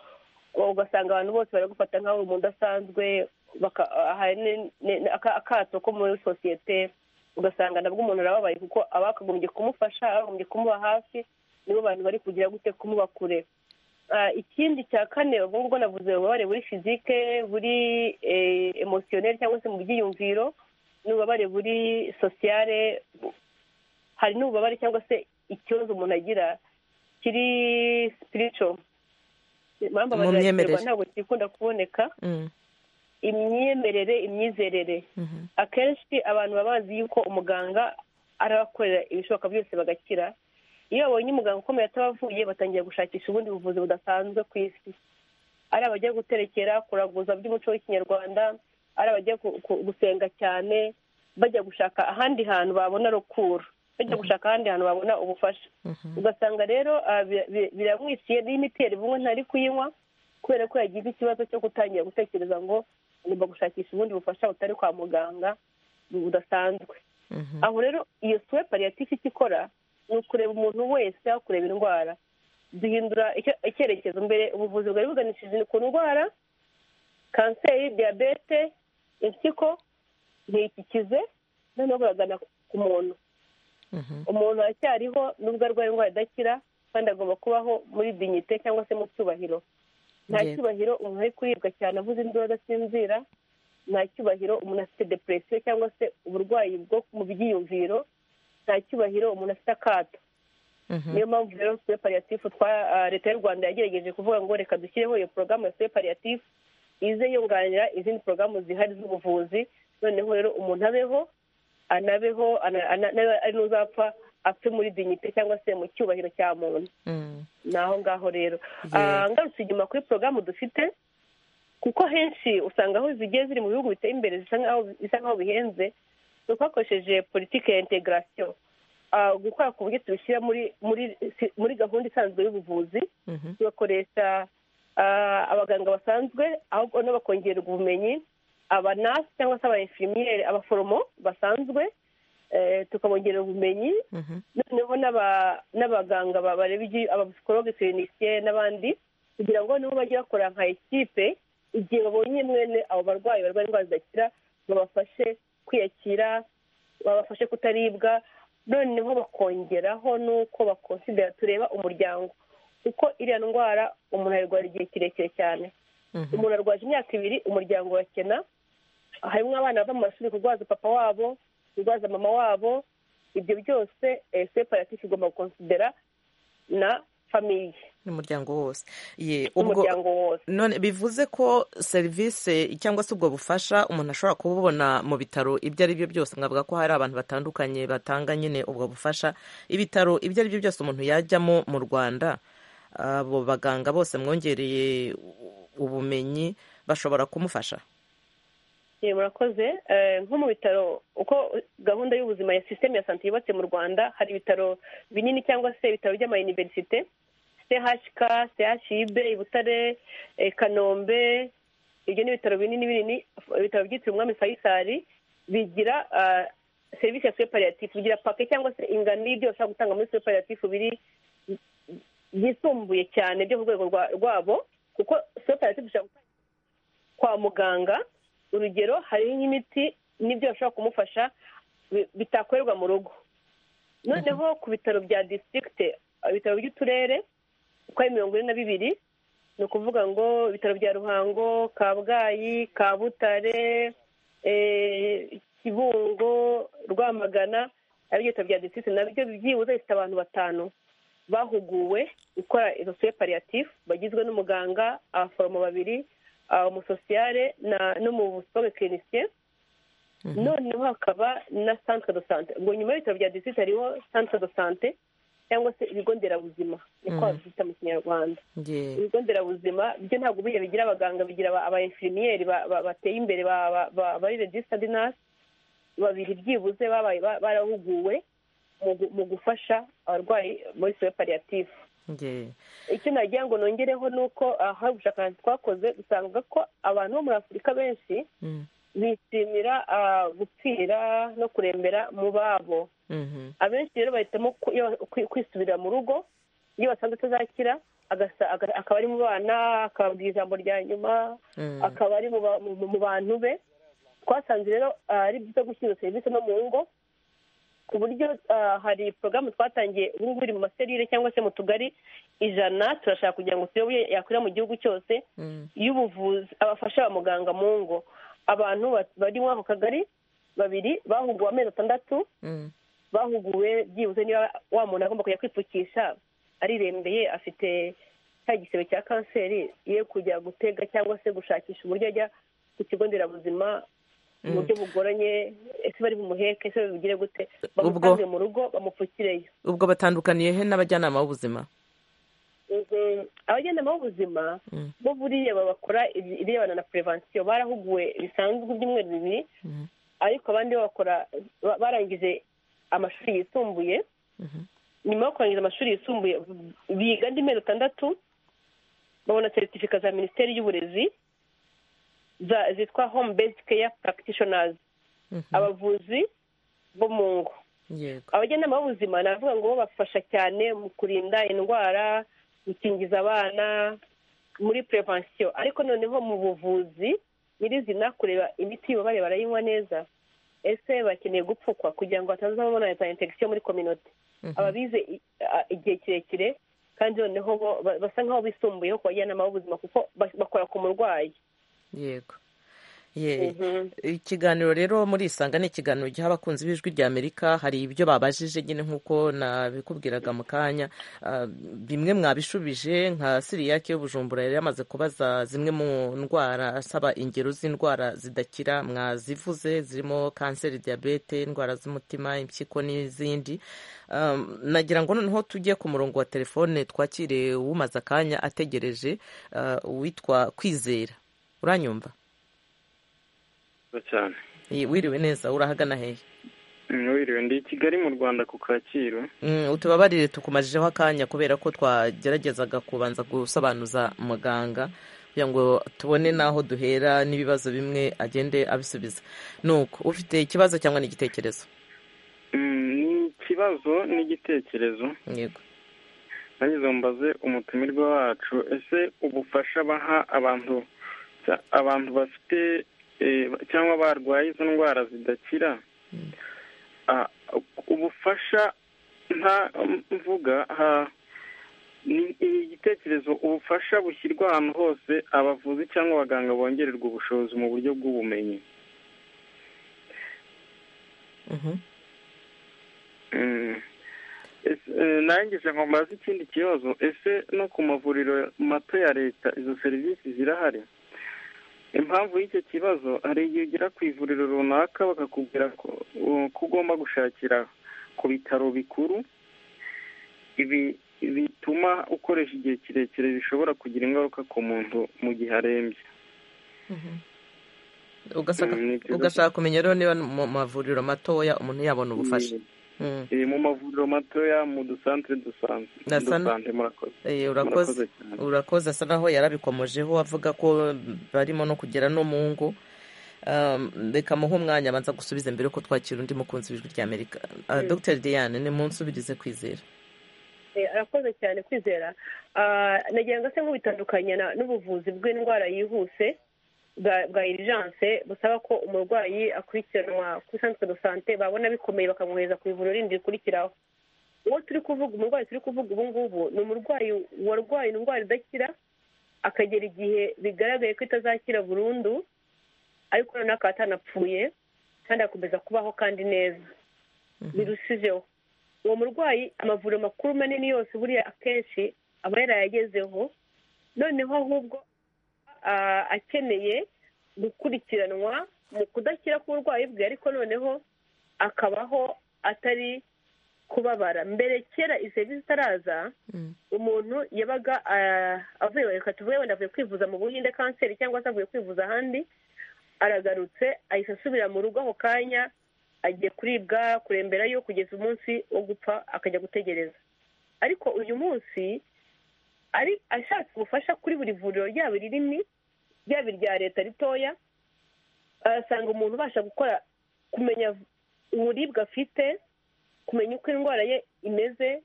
ugasanga abantu bose baragufata nk'aho uri umuntu udasanzwe baka- ah, hari ne- ne- aka- akato ko muri sosiyete ugasanga nabwo umuntu arababaye kuko abakagombye kumufasha abagombye kumuba hafi nibo bantu bari kugira gute kumuba kure Ah, ikindi cya kane ubwo ngubwo navuze ububabare buri fizike buri emosiyoneri cyangwa se mu byiyumviro n'ububabare buri sosiyale bu- hari n'ububabare cyangwa se ikibazo umuntu agira kiri sipirico Mu impamvu abagira myemerere. Kinyarwanda ntabwo kikunda kuboneka Mm. imyemerere imyizerere Mhm. akenshi abantu baba bazi yuko umuganga arabakorera ibishoboka byose bagakira iyo babonye umuganga ukomeye atabavuye batangira gushakisha ubundi buvuzi budasanzwe ku isi ari abajya guterekera kuraguza by'umuco w'ikinyarwanda ari abajya gu- gu- gusenga cyane bajya gushaka ahandi hantu babona rukura bajya gushaka ahandi hantu babona ubufasha ugasanga rero ah, bi- bi- biramwiciye n'imiteri bumwe ntari kuyinywa kubera ko yagize ikibazo cyo gutangira gutekereza ngo ngomba gushakisha ubundi bufasha butari kwa muganga budasanzwe aho rero iyo suwe pariyatifu icyo ikora ni ukureba umuntu wese aho kureba indwara duhindura icyo- icyerekezo mbere ubuvuzi bwari buganishije ku ndwara kanseri diyabete impyiko ntikikize noneho buragana ku muntu umuntu aracyariho nubwo arwaye indwara idakira kandi agomba kubaho muri dignite cyangwa se mu cyubahiro nta Yego. cyubahiro umuntu ari kuribwa cyane avuze induru adasinzira nta cyubahiro umuntu afite depresiyo cyangwa se uburwayi bwo mu byiyumviro nta cyubahiro umuntu afite akato niyo mpamvu rero soye paliyatifu twa ah, leta y'u rwanda yagerageje kuvuga ngo reka dushyireho iyo porogaramu ya soye paliyatifu ize yunganira izindi porogaramu zihari z'ubuvuzi noneho rero umuntu abeho anabeho ana- ana- nawe ari n'uzapfa apfe muri dignite cyangwa se mu cyubahiro cya muntu ni aho ngaho rero Ah, ngarutse inyuma kuri porogaramu dufite kuko henshi usanga aho zigiye ziri mu bihugu biteye imbere zisa nk'aho bisa nk'aho bihenze ni uko hakoresheje politiki ya integarasiyo Ah, gukora ku buryo tubishyira muri muri muri gahunda isanzwe y'ubuvuzi tugakoresha ah, abaganga basanzwe ahubwo n'abakongererwa ubumenyi abanasi cyangwa se abainfirmiyeri abaforomo basanzwe eh, tukabongerera ubumenyi noneho n'aba- n'abaganga ba- bareba ibyo- abapsikologe kirinisiye n'abandi kugira ngo nibo bajye bakora nka ekipe igihe babonye mwene abo barwayi barwaye indwara zidakira babafashe kwiyakira babafashe kutaribwa noneho bakongeraho n'uko bakonsidera tureba umuryango kuko iriya ndwara umuntu ayirwara igihe kirekire cyane umuntu arwaje imyaka ibiri umuryango urakena harimo abana bava mu mashuri kurwaza papa wabo kurwaza mama wabo ibyo byose separatif igomba gukonsidera na famiye n'umuryango wose ye N'umuryango wose none bivuze ko serivisi cyangwa se ubwo bufasha umuntu ashobora kububona mu bitaro ibyo ari byo byose nkavuga ko hari abantu batandukanye batanga nyine ubwo bufasha ibitaro ibyo ari byo byose umuntu yajyamo mu rwanda abo baganga bose mwongereye ubumenyi bashobora kumufasha Eh, murakoze Eh, nko mu bitaro uko gahunda y'ubuzima ya sisiteme ya sante yubatse mu rwanda hari ibitaro binini cyangwa se ibitaro by'amayuniverisite chk chib i butare eh, kanombe ibyo ni ibitaro binini binini ibitaro byitiriwe umwami fayisali bigira ah, serivisi ya superiyatif bigira pake cyangwa se ingano y'ibyo bashobora gutanga muri superiyatif biri byisumbuye cyane byo ku rwego rwa- rwabo kuko superiyatif ishobora gutanga kwa muganga urugero hariho nk'imiti n'ibyo bashobora kumufasha bi- bitakorerwa mu rugo noneho ku bitaro bya disitirigite ibitaro by'uturere uko ari mirongo ine na bibiri ni ukuvuga ngo ibitaro bya ruhango kabgayi kabutare eh, kibungo rwamagana ari ibitaro bya disitirigite nabyo byibuze bifite abantu batanu bahuguwe gukora izo suye pariyatifu bagizwe n'umuganga abaforomo babiri ah, umusosiyare na- n'umusipologe kirinisiye noneho hakaba na santere do sante ngo nyuma y'ibitaro bya disiti hariho santere do sante cyangwa se ibigo nderabuzima niko Mhm. babyita mu kinyarwanda ye ibigo nderabuzima byo ntabwo buriya bigira abaganga bigira aba- aba infirmiyeri ba- ba- bateye imbere ba- ba- ba- bari regisitadi nasi babiri byibuze babaye ba- barahuguwe mu gu- mu gufasha abarwayi muri soye pariyatifu ye icyo nagira ngo nongereho ni uko ah, hari ubushakashatsi twakoze dusanga ko abantu bo muri afurika benshi Mm. bishimira ah, gupfira no kurembera mu babo Mhm. abenshi rero bahitamo ku- iyo- kwi- kwisubirira mu rugo iyo basanze atazakira agasa- aga- akaba ari mu bana akababwira ijambo rya nyuma Mm. akaba ari mu ba- mu- mu bantu be twasanze rero ah, ari byiza gushyira iyo serivisi no mu ngo ku buryo ah, hari porogaramu twatangiye ubu ngubu iri mu maserire cyangwa se mu tugari ijana turashaka kugira ngo turebe iyo yakwira mu gihugu cyose Mm. y'ubuvuzi abafasha ba muganga mu ngo abantu ba- bari muri ako kagari babiri bahuguwe amezi atandatu Mm. bahuguwe byibuze niba wa muntu agomba kujya kwipfukisha arirembeye afite cya gisebe cya kanseri ye kujya gutega cyangwa se gushakisha uburyo ajya ku kigo nderabuzima mu Mm. buryo bugoranye ese bari bumuheke ese babigire gute bamutange mu rugo bamupfukireyo ubwo batandukaniye he n'abajyanama b'ubuzima Mhm. abajyanama b'ubuzima bo buriya bakora ibirebana na perevansiyo barahuguwe bisanzwe ibyumweru bibiri ariko abandi bo bakora ba- barangije amashuri yisumbuye nyuma yo kurangiza amashuri yisumbuye biga andi mezi atandatu babona seritifika za minisiteri y'uburezi za- zitwa home based care practitioners abavuzi bo mu ngo yego abajyanama b'ubuzima navuga ngo bo bafasha cyane mu kurinda indwara gukingiza abana muri prevention ariko noneho mu buvuzi nyirizina kureba imiti bareba barayinywa neza ese bakeneye gupfukwa kugira ngo batazabona za infection muri kominote ababize i- a- igihe kirekire kandi noneho bo ba- basa nk'aho bisumbuyeho ku bajyanama b'ubuzima kuko ba- bakora ku murwayi yego ye ikiganiro rero muri isanga ni ikiganiro giha abakunzi b'ijwi rya amerika hari ibyo babajije nyine nk'uko nabikubwiraga mu kanya Ah, bimwe mwabishubije nka siriyake y'ubujumbura yari yamaze kubaza zimwe mu ndwara asaba ingero z'indwara zidakira mwazivuze zirimo kanseri diyabete indwara z'umutima impyiko n'izindi Ah, nagira ngo noneho tujye ku murongo wa telefone twakire umaze akanya ategereje ah, uwitwa kwizera uranyumva cyane Iyi, wiriwe neza urahagana hehe wiriwe ndi i kigali mu rwanda ku kacyiru Mm, utubabarire tukumajijeho akanya kubera ko twageragezaga kubanza gusobanuza muganga kugira ngo tubone n'aho duhera n'ibibazo bimwe agende abisubiza nuko ufite ikibazo cyangwa n'igitekerezo Mm, ni ikibazo n'igitekerezo yego nagize ngo mbaze umutumirwa wacu ese ubufasha baha abantu cya- abantu bafite eh, cyangwa barwaye izo ndwara zidakira Ah, ubufasha nta mvuga ha- ni ni igitekerezo ubufasha bushyirwa ahantu hose abavuzi cyangwa abaganga bongererwa ubushobozi mu buryo bw'ubumenyi Mhm. Mm. Ese, eh, Narangije ngo mbaze ikindi kibazo ese no ku mavuriro mato ya leta izo serivisi zirahari impamvu y'icyo kibazo hari igihe ugera ku ivuriro runaka bakakubwira ko uh, ko ugomba gushakira ku bitaro bikuru ibi bituma ukoresha igihe kirekire bishobora kugira ingaruka ku muntu mu gihe arembye Ugasaka- Mm, ni ikibazo. ugashaka kumenya rero niba mu mavuriro matoya umuntu yabona ubufasha Mm. Eh, mu mavuriro matoya mu dusantere dusanzwe Ndasa na- dusante murakoze Eh, murakoze urakoze cyane urakoze asa naho yarabikomojeho avuga ko barimo no kugera no mu ngo Um, reka muhe umwanya abanza gusubiza mbere yuko twakira undi mukunzi w'ijwi rya amerika Mm. dr diane ni mu nsubirize kwizera Eh, arakoze cyane kwizera Ah, nagira ngo se nk'ubitandukanya na- n'ubuvuzi bw'indwara yihuse bwa bwa irijanse busaba ko umurwayi akurikiranwa kuri santere do sante babona bikomeye bakamwohereza ku ivuriro rindi rikurikiraho uwo turi kuvuga umurwayi turi kuvuga ubu ngubu ni umurwayi warwaye indwara idakira akagera igihe bigaragaye ko itazakira burundu ariko noneho akaba atanapfuye kandi agakomeza kubaho kandi neza birushijeho uwo murwayi amavuriro makuru manini yose buriya akenshi aba yarayagezeho noneho ahubwo ah, akeneye gukurikiranwa mu kudakira k'uburwayi bwe ariko noneho akabaho atari kubabara mbere kera izi serivisi itaraza umuntu yabaga ah, avuye reka tuvuge wenda avuye kwivuza mu buhinde kanseri cyangwa se avuye kwivuza ahandi aragarutse ahita asubira mu rugo ako kanya agiye kuribwa kuremberayo kugeza umunsi wo gupfa akajya gutegereza ariko uyu munsi ari ashaka ubufasha kuri buri vuriro ryaba rinini ryaba irya leta ritoya arasanga umuntu ubasha gukora kumenya uburibwe afite kumenya uko indwara ye imeze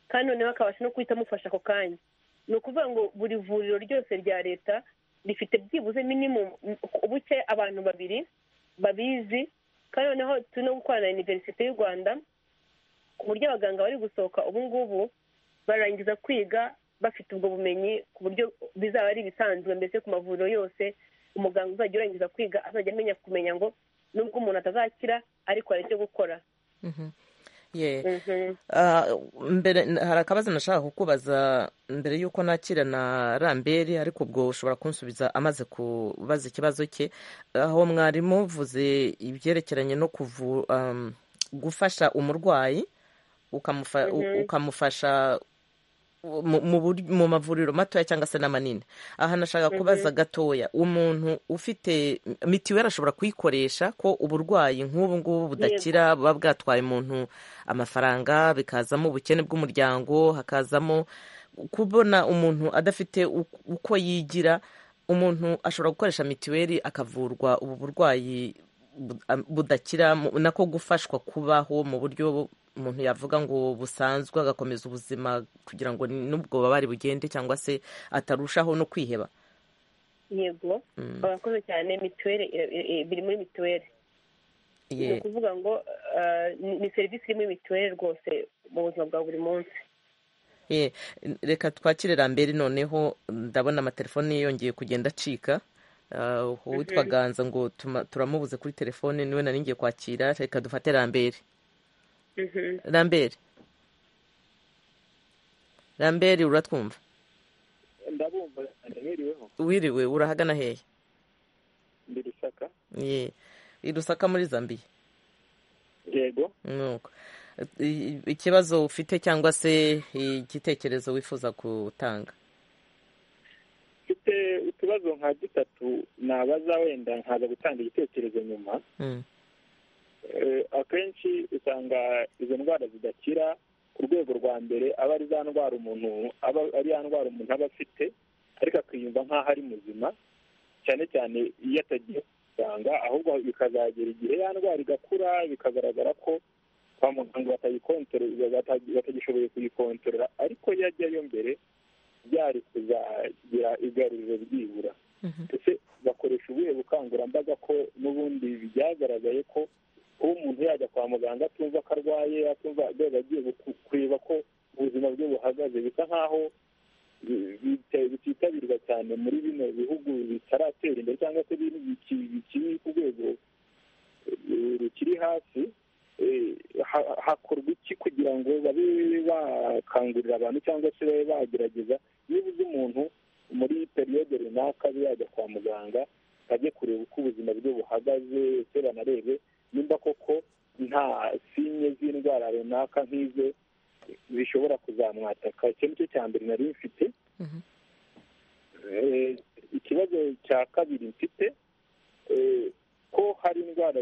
kandi noneho akabasha no guhita amufasha ako kanya ni ukuvuga ngo buri vuriro ryose rya leta rifite byibuze minimum ubuke abantu babiri babizi kandi noneho turi no gukorana na iniverisite y'u rwanda ku buryo abaganga bari gusohoka ubu ngubu barangiza kwiga bafite ubwo bumenyi ku buryo bizaba ari ibisanzwe mbese ku mavuriro yose umuganga uzajya urangiza kwiga azajya amenya kumenya ngo nubwo umuntu atazakira ariko hari icyo gukora ye Mhm. Ah, mbere hari akabazo nashaka kukubaza mbere y'uko nakira na ramberi ariko ubwo ushobora kunsubiza amaze kubaza ikibazo cye aho mwarimu uvuze ibyerekeranye no kuvu, um, gufasha umurwayi ukamufa, u- Mhm. ukamufasha mu- mu bur- mu mavuriro matoya cyangwa se n'amanini aha nashaka Mhm. kubaza gatoya umuntu ufite mitiweli ashobora kuyikoresha ko uburwayi nk'ubu ngubu budakira buba bwatwaye umuntu amafaranga bikazamo ubukene bw'umuryango hakazamo kubona umuntu adafite u- uko yigira umuntu ashobora gukoresha mitiweli akavurwa ubu burwayi bu- am- budakira mu- nako gufashwa kubaho mu buryo umuntu yavuga ngo busanzwe agakomeza ubuzima kugira ngo n'ubwo bubabare bugende cyangwa se atarushaho no kwiheba yego barakoze cyane mituweli biri muri mituweli ni ukuvuga ngo ni serivisi iri muri mituweli rwose mu buzima bwa buri munsi reka twakire rambere noneho ndabona amatelefone yongeye kugenda acika uwitwa ganza ngo turamubuze kuri telefone niwe nari ngiye kwakira reka dufate rambere rambere rambere uratwumva ndabumva niriweho wiriwe urahagana hehe ndi rusaka ye rusaka muri zambiya yego nuko ikibazo ufite cyangwa se igitekerezo wifuza gutanga mfite utubazo nka dutatu nabaza wenda nkaza gutanga igitekerezo nyuma akenshi usanga izo ndwara zidakira ku rwego rwa mbere aba ari za ndwara umuntu aba ari ya ndwara umuntu aba afite ariko akiyumva nk'aho ari muzima cyane cyane iyo atagiye kuganga ahubwo bikazagera igihe ya ndwara igakura bikagaragara ko kwa muganga batagishoboye kuyikontorora ariko iyo ajyayo mbere byari kuzagira igaruriro ryibura ndetse bakoresha ubuhe bukangurambaga ko n'ubundi byagaragaye ko kuba umuntu yajya kwa muganga atumva ko arwaye atumva rwego agiye kureba ko ubuzima bwe buhagaze bisa nk'aho bititabirwa cyane muri bino bihugu bitaratera imbere cyangwa se bikiri ku rwego rukiri hasi hakorwa iki kugira ngo babe bakangurira abantu cyangwa se babe bagerageza niba uzi umuntu muri periyode runaka abe yajya kwa muganga ajye kureba uko ubuzima bwe buhagaze ese banarebe nimba koko nta sinye z'indwara runaka nk'izo bishobora kuzamwataka icyo ni cyo cya mbere nari mfite ikibazo cya kabiri mfite ko hari indwara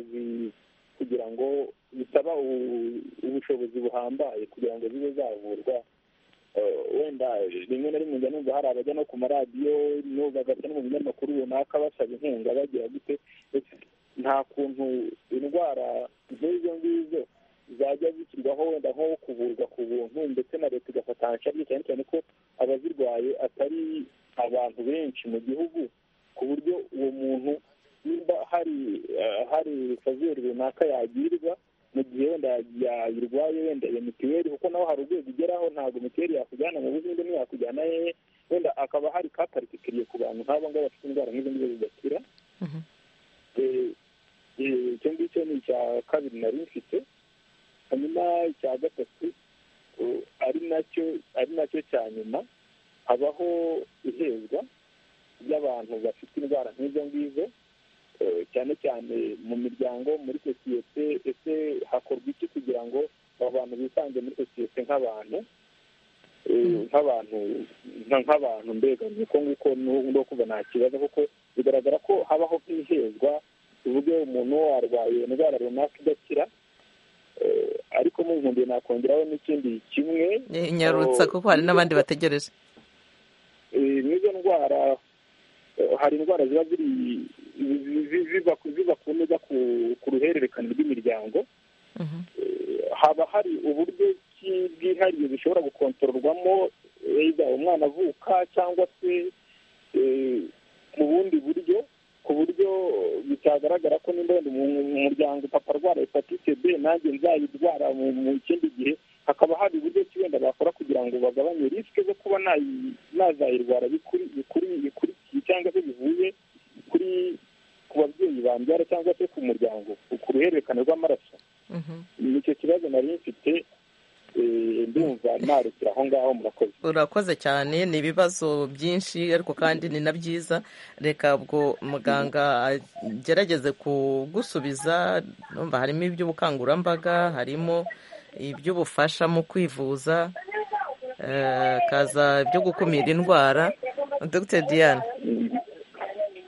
kugira ngo bisaba ubushobozi buhambaye kugira ngo zibe zavurwa wenda rimwe na rimwe njya numva hari abajya no ku maradiyo bagajya no mu binyamakuru runaka basaba inkunga bagira gute nta kuntu indwara nk'izo ngizo zajya zishyirwaho wenda nko kuvurwa ku buntu ndetse na leta igafata nshya cyane cyane ko abazirwaye atari abantu benshi mu gihugu ku buryo uwo muntu nimba hari hari fazeri runaka yagirirwa mu gihe wenda yayirwaye wenda iyo mituweli kuko naho hari urwego ugeraho ntabwo mituweli yakujyana mu buzima ntiyakujyana hehe wenda akaba hari ka particulier ku bantu nk'abo ngabo bafite indwara nk'izo ngizo zidakira icyo ngicyo ni icya kabiri nari mfite hanyuma icya gatatu ari nacyo ari nacyo cya nyuma habaho ihezwa ry'abantu bafite indwara nk'izo ngizo cyane cyane mu miryango muri sosiyete ese hakorwa iki kugira ngo aba bantu bisange muri sosiyete nk'abantu nk'abantu nk'abantu mbega uko nguko no kuva nta kibazo kuko bigaragara ko habaho nk'ihezwa tuvuge umuntu warwaye indwara runaka idakira ariko mu nkumbi nakongeraho n'ikindi kimwe nyarutsa kuko hari n'abandi bategereje n'izo ndwara hari indwara ziba ziri ziva kunoza ku ruhererekane rw'imiryango haba hari uburyo bwihariye bishobora gukontororwamo umwana avuka cyangwa se mu bundi buryo ku buryo bitagaragara ko nimba wenda umuryango papa arwara hepatite b nanjye nzayirwara mu kindi gihe hakaba hari uburyo ki wenda bakora kugira ngo bagabanye risike zo kuba nazayirwara bikurikiye cyangwa se bivuye kuri ku babyeyi bambyara cyangwa se ku muryango ku ruhererekane rw'amaraso nicyo kibazo nari mfite ndumva narukira aho ngaho murakoze urakoze cyane ni ibibazo byinshi ariko kandi ni na byiza reka ubwo muganga agerageze kugusubiza numva harimo iby'ubukangurambaga harimo iby'ubufasha mu kwivuza kaza ibyo gukumira indwara dr diane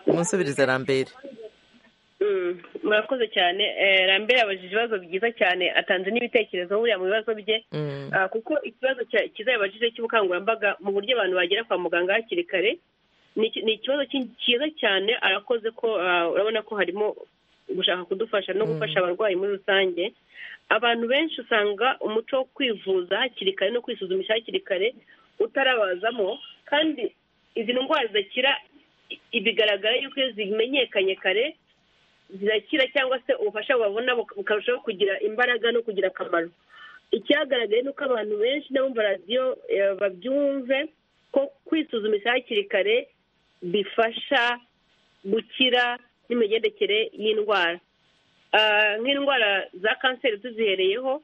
umusubirize rambere murakoze cyane rambere abajije ibibazo byiza cyane atanze n'ibitekerezo buriya mu bibazo bye kuko ikibazo cyiza yabajije cy'ubukangurambaga mu buryo abantu bagera kwa muganga hakiri kare ni ikibazo cyiza cyane arakoze ko urabona ko harimo gushaka kudufasha no gufasha abarwayi muri rusange abantu benshi usanga umuco wo kwivuza hakiri kare no kwisuzumisha hakiri kare utarabazamo kandi izi ndwara zidakira i- bigaragara yuko iyo zimenyekanye kare zirakira cyangwa se ubufasha babona buka- bukarushaho kugira imbaraga no kugira akamaro icyagaragaye ni uko abantu benshi n'abumva radiyo eh, babyumve ko kwisuzumisha hakiri kare bifasha gukira n'imigendekere y'indwara Ah, nk'indwara za kanseri tuzihereyeho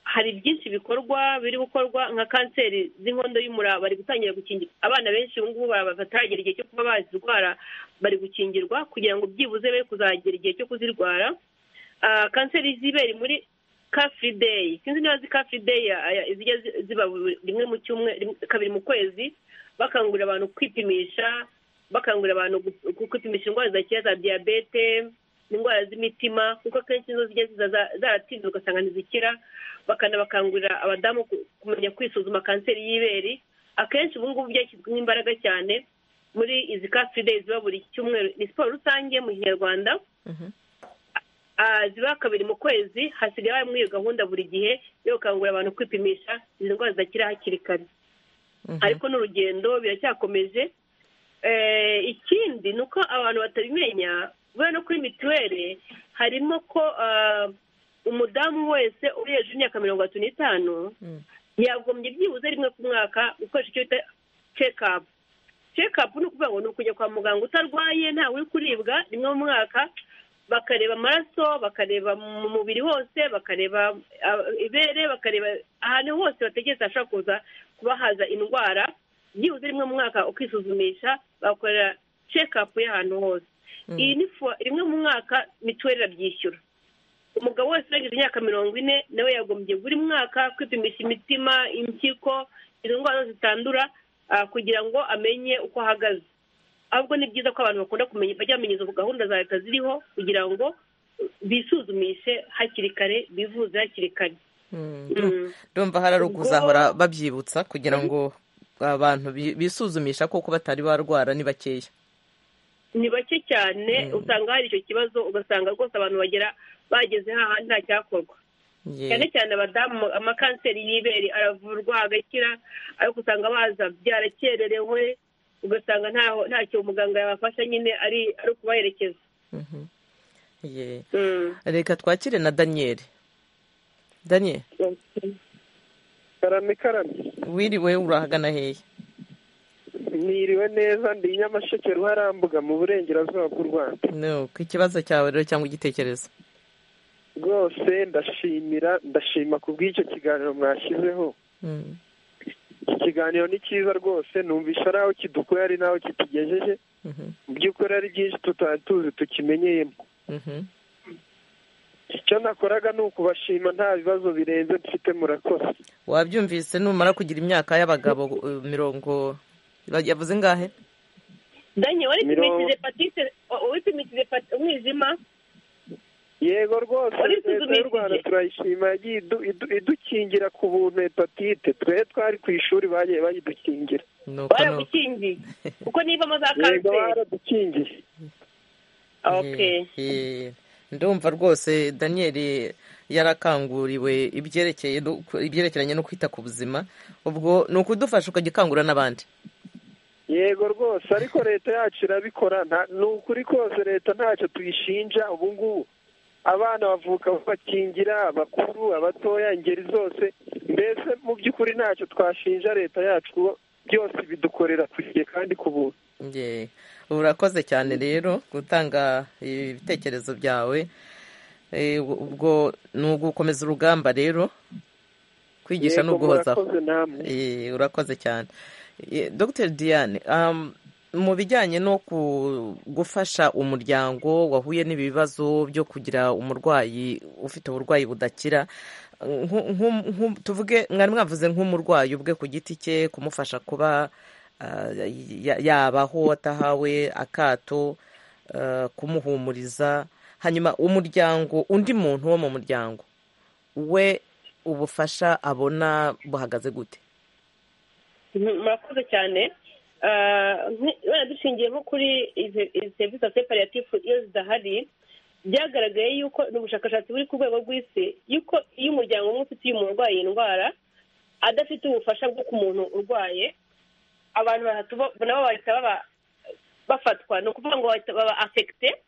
hari byinshi bikorwa biri gukorwa nka kanseri z'inkondo y'umura bari gutangira gukingira abana benshi ubu ngubu baba bataragera igihe cyo kuba bazirwara bari gukingirwa kugira ngo byibuze be kuzagera igihe cyo kuzirwara Ah, kanseri z'ibere muri kafuri deyi sinzi niba zi kafuri deyi zijya zi- ziba buri- rimwe mu cyumweru rimwe- kabiri mu kwezi bakangurira abantu kwipimisha bakangurira abantu gu- gu- kwipimisha indwara zidakira za diyabete indwara z'imitima kuko akenshi nizo zijya ziza za- zaratinze ugasanga ntizikira bakanabakangurira abadamu ku- kumenya kwisuzuma kanseri y'ibere akenshi ubu ngubu byashyizwemo imbaraga cyane muri izi kafuri deyi ziba buri cyumweru ni siporo rusange mu kinyarwanda Ah, ziba kabiri mu kwezi hasigaye harimo iyo gahunda buri gihe yo gukangurira abantu kwipimisha izi ndwara zidakira hakiri kare ariko n'urugendo biracyakomeje Eh, ikindi ni uko abantu batabimenya kubera no kuri mituweli harimo ko ah, umudamu wese uri hejuru y'imyaka mirongo itatu n'itanu yagombye byibuze rimwe ku mwaka gukoresha icyo bita cekapu cekapu ni ukuvuga ngo ni ukujya kwa muganga utarwaye ntawe uri kuribwa rimwe mu mwaka bakareba amaraso bakareba mu mubiri hose bakareba ah, ibere bakareba ahantu hose bategereza hashobora kuza kuba haza indwara byibuze rimwe mu mwaka ukisuzumisha bakorera cekapu y'ahantu hose iyi ni fo- rimwe mu mwaka mituweli irabyishyura umugabo wese urengeje imyaka mirongo ine nawe yagombye buri mwaka kwipimisha imitima impyiko izo ndwara zose zitandura ah, kugira ngo amenye uko ahagaze ahubwo ni byiza ko abantu bakunda kumenya bajya bamenyeza ubu gahunda za leta ziriho kugira ngo bisuzumishe hakiri kare bivuze hakiri kare Mm. ndumva hararuguze Ubwo- ahora babyibutsa kugira ngo abantu bi- bisuzumisha kuko batari barwara ni bakeya ni bake cyane usanga hari icyo kibazo ugasanga rwose abantu bagera bageze hahandi nta cyakorwa Ye. cyane cyane abadamu amakanseri y'ibere aravurwa agakira ariko usanga baza byarakererewe ugasanga ntaho ntacyo umuganga yabafasha nyine ari ari ukubaherekeza Ye. reka twakire na daniyeli daniyeli karame karame wiriwe urahagana hehe niriwe neza ndi i nyamasheke ruharambuga mu burengerazuba bw'u rwanda no ku ikibazo cyawe rero cyangwa igitekerezo rwose ndashimira ndashima ku bw'icyo kiganiro mwashyizeho Mm. iki kiganiro ni cyiza rwose numvisha ari aho kidukuye ari n'aho kitugejeje Mhm. mu by'ukuri ari byinshi tutari tuzi tukimenyeyemo Mhm. icyo nakoraga ni ukubashima nta bibazo birenze mfite murakoze wabyumvise numara kugira imyaka y'abagabo eh, mirongo yavuze ingahe danye waripimishije Mirongo- patite waripimishije pat- umwijima yego rwose Wari leta y'u rwanda usuzumishije? turayishima yagiye idu- idu- idukingira ku buntu hepatite twe twari ku ishuri bagiye bayidukingira nuko nuko baragukingiye kuko nivamo za yego kanseri baradukingiye okay Eh, ndumva rwose daniyeli yarakanguriwe ibyerekeye no- ibyerekeranye no kwita ku buzima ubwo ni ukudufasha ukagikangura n'abandi yego rwose ariko leta yacu irabikora nta- ni ukuri kose leta ntacyo tuyishinja ubu ngubu abana bavuka bakingira abakuru abatoya ingeri zose mbese mu by'ukuri ntacyo twashinja leta yacu kuko byose bidukorera ku gihe kandi ku buntu Ye, urakoze cyane rero gutanga ibitekerezo byawe Eh, ubwo ni ugukomeza urugamba rero kwigisha ni Yego, uguhozaho murakoze namwe. Eh, urakoze cyane Eh, dr diane um, mu bijyanye no ku- gufasha umuryango wahuye n'ibibazo byo kugira umurwayi ufite uburwayi budakira nku- nku- nku- tuvuge mwari mwavuze nk'umurwayi ubwe ku giti cye kumufasha kuba ah, ya- yabaho atahawe akato ah, kumuhumuriza hanyuma umuryango undi muntu wo mu muryango we ubufasha abona buhagaze gute Mhm, murakoze cyane Ah, nk- wenda dushingiye nko kuri izi izi serivisi za separiyative iyo zidahari byagaragaye yuko ni ubushakashatsi buri ku rwego rw'isi yuko iyo umuryango umwe ufitiye umurwayi indwara adafite ubufasha bwo ku muntu urwaye abantu batatu bo- nabo bahita baba bafatwa ni ukuvuga ngo bahita baba afekite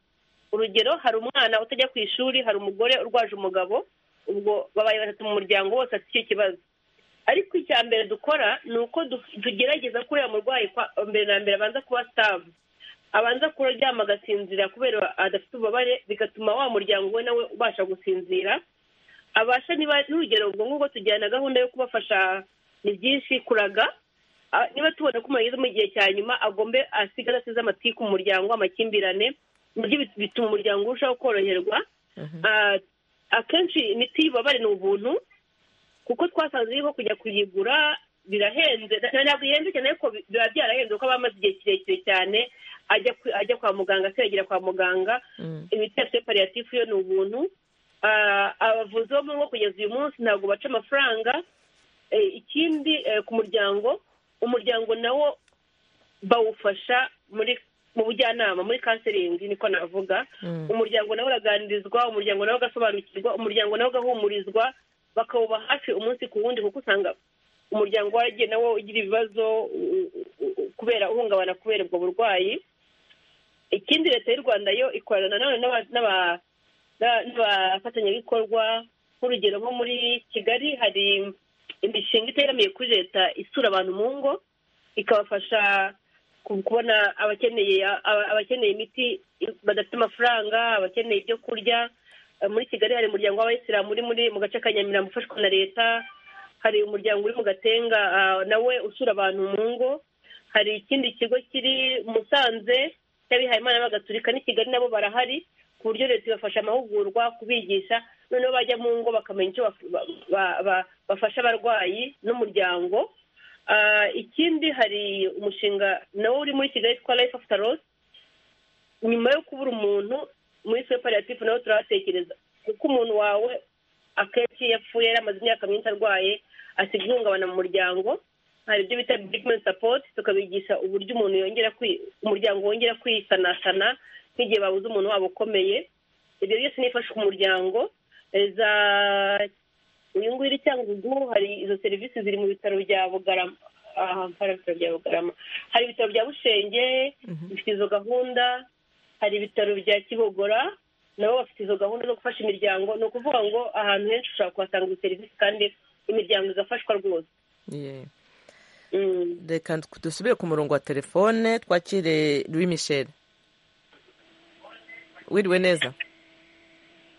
urugero hari umwana utajya ku ishuri hari umugore urwaje umugabo ubwo babaye batatu mu muryango wose afite icyo kibazo ariko icya mbere dukora ni uko du- tugerageza ko uriya murwayi kwa- mbere na mbere abanza kuba sitavu abanza kuryama agasinzira kubera adafite ububabare bigatuma wa muryango we nawe ubasha gusinzira abasha niba n'urugero ubwo ngubwo tujyana gahunda yo kubafasha ni byinshi kuraga Ah, niba tubona ko umuntu ageze mu gihe cya nyuma agombe asigara asize amatiku ku muryango amakimbirane nabyo bit- bituma umuryango urushaho koroherwa Ah, akenshi imiti y'ububabare ni ubuntu kuko twasanze yuko kujya kuyigura birahenze na- ntabwo ihenze cyane ariko bi- biba byarahenze kuko aba amaze igihe kirekire cyane ajya ku- ajya kwa muganga asengera kwa muganga imiti ya pariyatifu yo ni ubuntu Ah, abavuzi bo mu rugo kugeza uyu munsi ntabwo baca amafaranga Eh, ikindi eh, ku muryango umuryango nawo bawufasha muri mu bujyanama muri kanseringi niko navuga Mm. umuryango nawe uraganirizwa umuryango nawe ugasobanukirwa umuryango nawe ugahumurizwa bakawuba hafi umunsi ku wundi kuko usanga umuryango waragiye nawo ugira ibibazo u- u- u- kubera uhungabana kubera ubwo burwayi ikindi leta y'u rwanda yo ikorana nanone n'aba- n'aba- n'aba- n'abafatanyabikorwa nk'urugero nko muri kigali hari imishinga iteramiye kuri leta isura abantu mu ngo ikabafasha ku- kubona abakeneye aba- abakeneye imiti badafite amafaranga abakeneye ibyo kurya Eh, muri kigali hari umuryango w'abayisilamu uri muri mu gace ka nyamirambo ufashwa na leta hari umuryango uri mu gatenga ah, nawe usura abantu mu ngo hari ikindi kigo kiri Musanze cy'abihaye imana bagaturika n'i Kigali nabo barahari ku buryo leta ibafasha amahugurwa kubigisha noneho bajya mu ngo bakamenya icyo baf- ba- ba- ba- bafasha abarwayi n'umuryango Ah, ikindi hari umushinga nawo uri muri Kigali witwa life after loss nyuma yo kubura umuntu muri separatifu nawe turahatekereza kuko umuntu wawe akenshi iyo yapfuye yaramaze imyaka myinshi arwaye asiga ihungabana mu muryango hari ibyo bita bigimenti sapoti tukabigisha uburyo umuntu yongera kwi- umuryango wongera kwisanasana nk'igihe babuze umuntu wabo ukomeye ibyo byose ni ifasha umuryango Eh, za uyu nguyu iri cyangugu hari izo serivisi ziri mu bitaro bya bugarama aha hari ibitaro bya bugarama hari ibitaro bya bushenge bifite izo gahunda hari ibitaro bya kibogora nabo bafite izo gahunda zo gufasha imiryango ni ukuvuga ngo ahantu henshi ushobora kuhasanga izo serivisi kandi imiryango igafashwa rwose Yeah. Mm. reka dusubire ku murongo wa telefone twakire louis michel wiriwe neza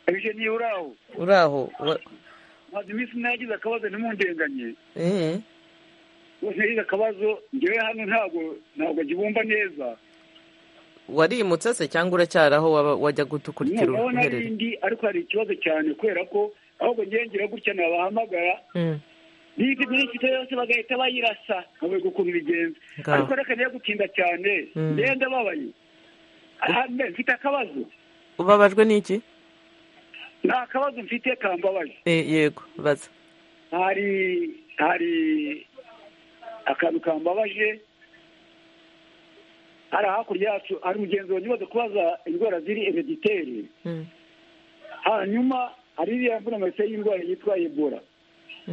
ibyo niyo uri aho uri aho wa- maze iminsi nagize akabazo ntimundenganye eh, bose nagize akabazo ngewe hano ntabwo ntabwo akibumva neza warimutse se cyangwa uracyari aho waba- wajya gutukurikira ndabona ari uruherere indi ariko hari ikibazo cyane kubera ko ahubwo ngengera gutya nabahamagara Mm. n'ibyo byinshi byo yose bagahita bayirasa nkabereka ukuntu bigenza Ngaho. ariko reka niyo gutinda cyane Mm. ngenda babaye aha mbe mfite akabazo ubabajwe n'iki ni akabazo mfite kambabaje Eh, yego baza hari hari akantu kambabaje hari hakurya yacu hari umugenzi wanyumaze kubaza indwara ziri herediteri Mm. hanyuma hari iriya mvunamase y'indwara yitwa ebola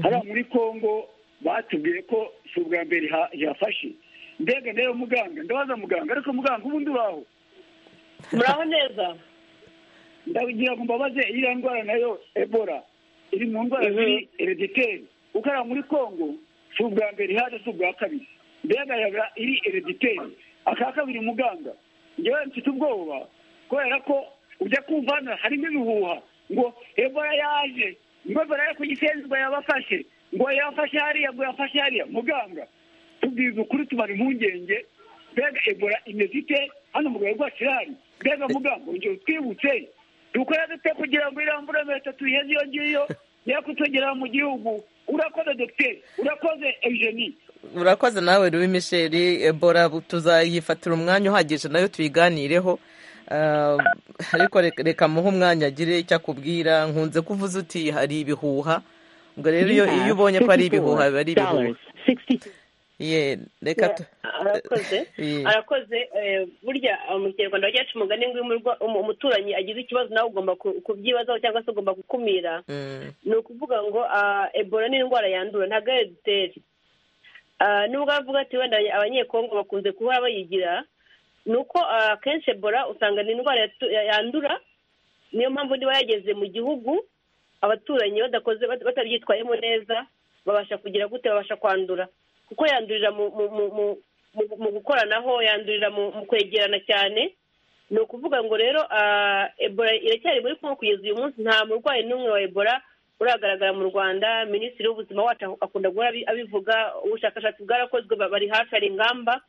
hariya muri congo batubwiye ko si ubwa mbere iha- ihafashe mbega nayo muganga ndabaza muganga ariko muganga ubundi uraho muraho neza ndagira ngo mbabaze iriya ndwara nayo ebola iri mu ndwara ziri herediteri kuko hariya muri congo si ubwa mbere ihaje si ubwa kabiri mbega yaba iri herediteri aka kabiri muganga ngewe mfite ubwoba kubera ko ujya kumva hano harimo ibihuha ngo ebola yaje ngo ebola yo ku gisenzi ngo yabafashe ngo yafashe hariya ngo yafashe hariya muganga tubwiza ukuri tumara impungenge mbega ebola imeze ite hano mu rwego rwacu irahari mbega muganga ongera utwibutse dukora dute kugira ngo iriya mvura leta tuyiheze iyo ngiyo yakutugera mu gihugu urakoze dogiteri urakoze eugenie urakoze nawe louis michel ebola tuzayifatira umwanya uhagije nayo tuyiganireho Ah, ariko reka- reka muhe umwanya agire icyo akubwira nkunze kuvuza uti hari ibihuha ubwo rero iyo iyo ubonye ko ari ibihuha biba ari ibihuha ye reka tu arakoze Ye. arakoze eh, burya eh, mu kinyarwanda bagiye umugani ngo iyo umurwa- umu- umuturanyi agize ikibazo nawe ugomba ku- kubyibazaho cyangwa se ugomba gukumira Mm. ni ukuvuga ngo ah, ebola ni indwara yandura ntabwo ariyo dutera Ah, nubwo bavuga ati wenda abanyekongo bakunze kuba bayigira ni uko ah, akenshi ebola usanga ni indwara yatu- ya- yandura niyo mpamvu niba yageze mu gihugu abaturanyi badakoze bat- batabyitwayemo neza babasha kugira gute babasha kwandura kuko yandurira mu mu mu mu- mu- mu gukoranaho yandurira mu mu kwegerana cyane ni ukuvuga ngo rero ah, ebola iracyari muri kongo kugeza uyu munsi nta murwayi n'umwe wa ebola uragaragara mu rwanda minisitiri w'ubuzima wacu akunda guhora abi- abivuga ubushakashatsi bwarakozwe ba- bari hafi hari ingamba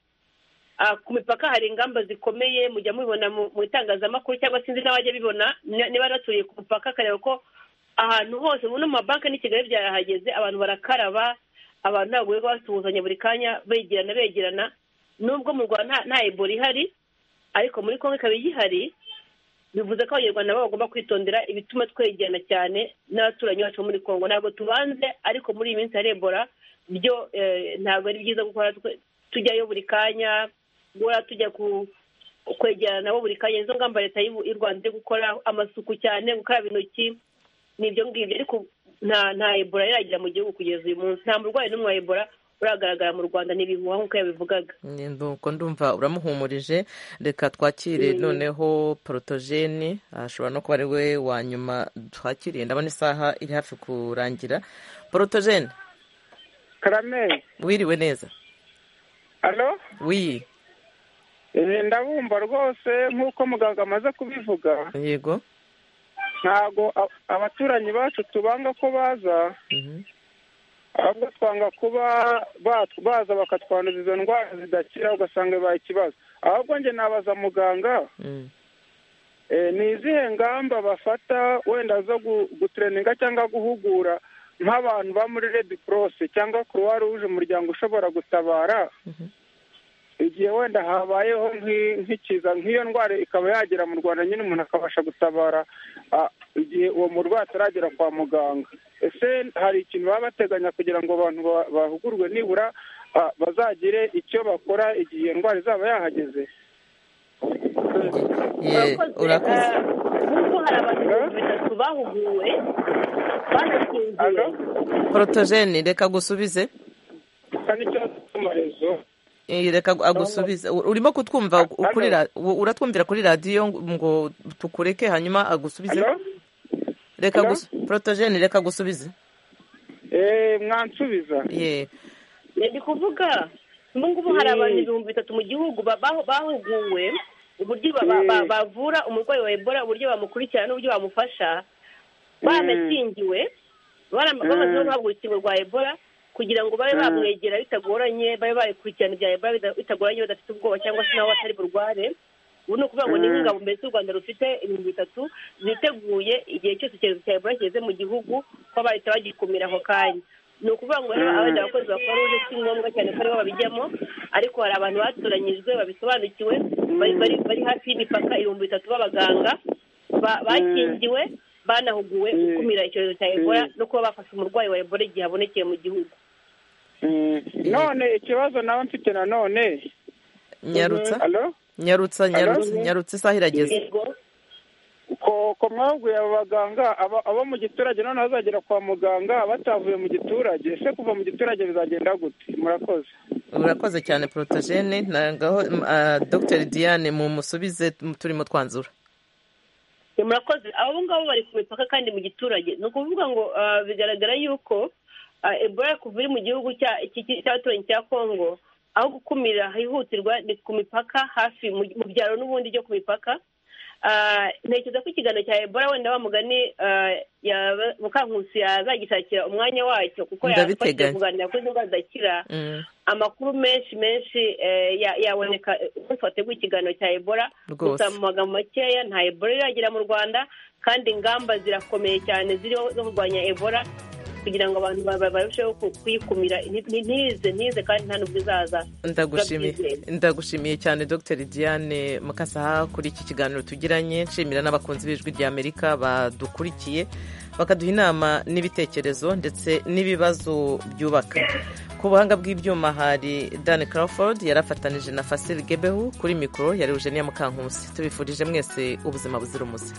Ah, ku mipaka hari ingamba zikomeye mujya mubibona mu mu itangazamakuru cyangwa sinzi n'abajya bibona ni- niba naturiye ku mupaka akareba ko ahantu hose ubu no mu mabanki n'i kigali byarahageze abantu barakaraba abantu ntabwo birirwa basuhuzanya buri kanya begerana begerana nubwo mu rwanda nta- nta ebola ihari ariko muri kongo ikaba igihari bivuze ko abanyarwanda babo bagomba kwitondera ibituma twegerana cyane n'abaturanyi bacu bo muri kongo ntabwo tubanze ariko muri iyi minsi hari ebola byo eh, ntabwo ari byiza gukora twe- tujyayo buri kanya guhora tujya ku kwegerana nabo buri kanya izo ngamba leta y'u y'u rwanda iri gukora amasuku cyane gukaraba intoki ni ibyo ngibyo ariko nta nta ebola iragera mu gihugu kugeza uyu munsi nta murwayi n'umwe wa ebola uragaragara mu rwanda ni ibihuha nk'uko yabivugaga Ni- nuko ndumva uramuhumurije reka twakire Mm. noneho porotogeni ashobora no kuba ari we wa nyuma twakiriye ndabona isaha iri hafi kurangira porotogeni karame wiriwe neza alo wi Eh, ndabumva rwose nk'uko muganga amaze kubivuga yego ntago a- abaturanyi bacu tubanga ko baza Mhm. ahubwo twanga kuba ba- baza bakatwanduza izo ndwara zidakira ugasanga bibaye ikibazo ahubwo njye nabaza muganga Mm. Eh, ni izihe ngamba bafata wenda zo gu- gutureninga cyangwa guhugura nk'abantu ba muri red cross cyangwa croix rouge umuryango ushobora gutabara igihe wenda habayeho nk'i- nk'ikiza nk'iyo ndwara ikaba yagera mu rwanda nyine umuntu akabasha gutabara ah, igihe uwo murwayi ataragera kwa muganga ese hari ikintu baba bateganya kugira ngo abantu ba- bahugurwe nibura ah, bazagire icyo bakora igihe iyo ndwara izaba yahageze Ye, urakoze kuko hari abantu ibihumbi bitatu bahuguwe banakingiwe porotogeni reka agusubize Eh, reka agu- agusubize U- urimo kutwumva u- Halo? kuri ra- u- uratwumvira kuri radiyo ngo- ngo tukureke hanyuma agusubize Halo? reka Halo? agusu- porotogeni reka agusubize Eh, mwansubiza ye ni kuvuga ubu ngubu hari abantu ibihumbi bitatu mu gihugu ba- bahu- bahuguwe uburyo ba- ba- ba- Mm. bavura umurwayi wa ebola uburyo bamukurikirana n'uburyo bamufasha banakingiwe bara- Mm. bamaze no guhabwa urukingo rwa ebola kugira ngo babe Mm. bamwegera bitagoranye babe bayikurikirana ibya ebola bida- bitagoranye badafite ubwoba cyangwa se nabo batari burware ubu ni ukuvuga ngo ni Mm. nk'ingabo mbese u rwanda rufite ibihumbi bitatu ziteguye igihe cyose icyorezo cya ebola kigeze mu gihugu kuba bahita bagikumira ako kanya ni ukuvuga ngo rero Mm. abandi bakozi bakora uje si ngombwa cyane ko aribo babijyamo ariko hari abantu batoranyijwe babisobanukiwe bari bari- bari hafi y'imipaka ibihumbi bitatu b'abaganga ba- bakingiwe banahuguwe gukumira icyorezo cya ebola no kuba bafasha umurwayi wa ebola igihe abonekeye mu gihugu Mm. none ikibazo nawe mfite nanone nyarutsa Halo? nyarutsa nyarutsa Halo? nyarutsa isaha irageze ko ko mwahuguye abo baganga aba- abo mu giturage none bazagera kwa muganga batavuye mu giturage ese kuva mu giturage bizagenda gute murakoze urakoze cyane porotogene nagaho dr diane mumusubize m- turimo twanzura Ni murakoze abo ngabo bari ku mipaka kandi mu giturage ni ukuvuga ngo ah, bigaragara yuko ah, ebola kuva iri mu gihugu cya- iki- iki- cy'abaturanyi cya kongo aho gukumira hihutirwa ni ku mipaka hafi mu mu byaro n'ubundi byo ku mipaka Ah, ntekereza ko ikiganiro cya ebola wenda wa mugani ah, ya- mukankusi yazagishakira umwanya wacyo kuko yafashije Ndabiteganya. kuganira kuri indwara zidakira Mm. amakuru menshi menshi eh, ya- yaboneka eh, umunsi wateguye ikiganiro cya ebola Rwose. gusa mu magambo makeya nta ebola iragera mu rwanda kandi ingamba zirakomeye cyane ziriho zo kurwanya ebola kugira ngo abantu ba- ba- barusheho ku- kuyikumira Nti- nti- ntize ntize kandi nta n'ubwo izaza ndagushimiye turabyizeye. ndagushimiye cyane dr diane mukasaha kuri iki kiganiro tugiranye nshimira n'abakunzi b'ijwi ry'amerika badukurikiye bakaduha inama n'ibitekerezo ndetse n'ibibazo byubaka ku buhanga bw'ibyuma hari dan crawford yari afatanije na fasil gebehu kuri mikoro yari eugenia mukankusi tubifurije mwese ubuzima buzira umuze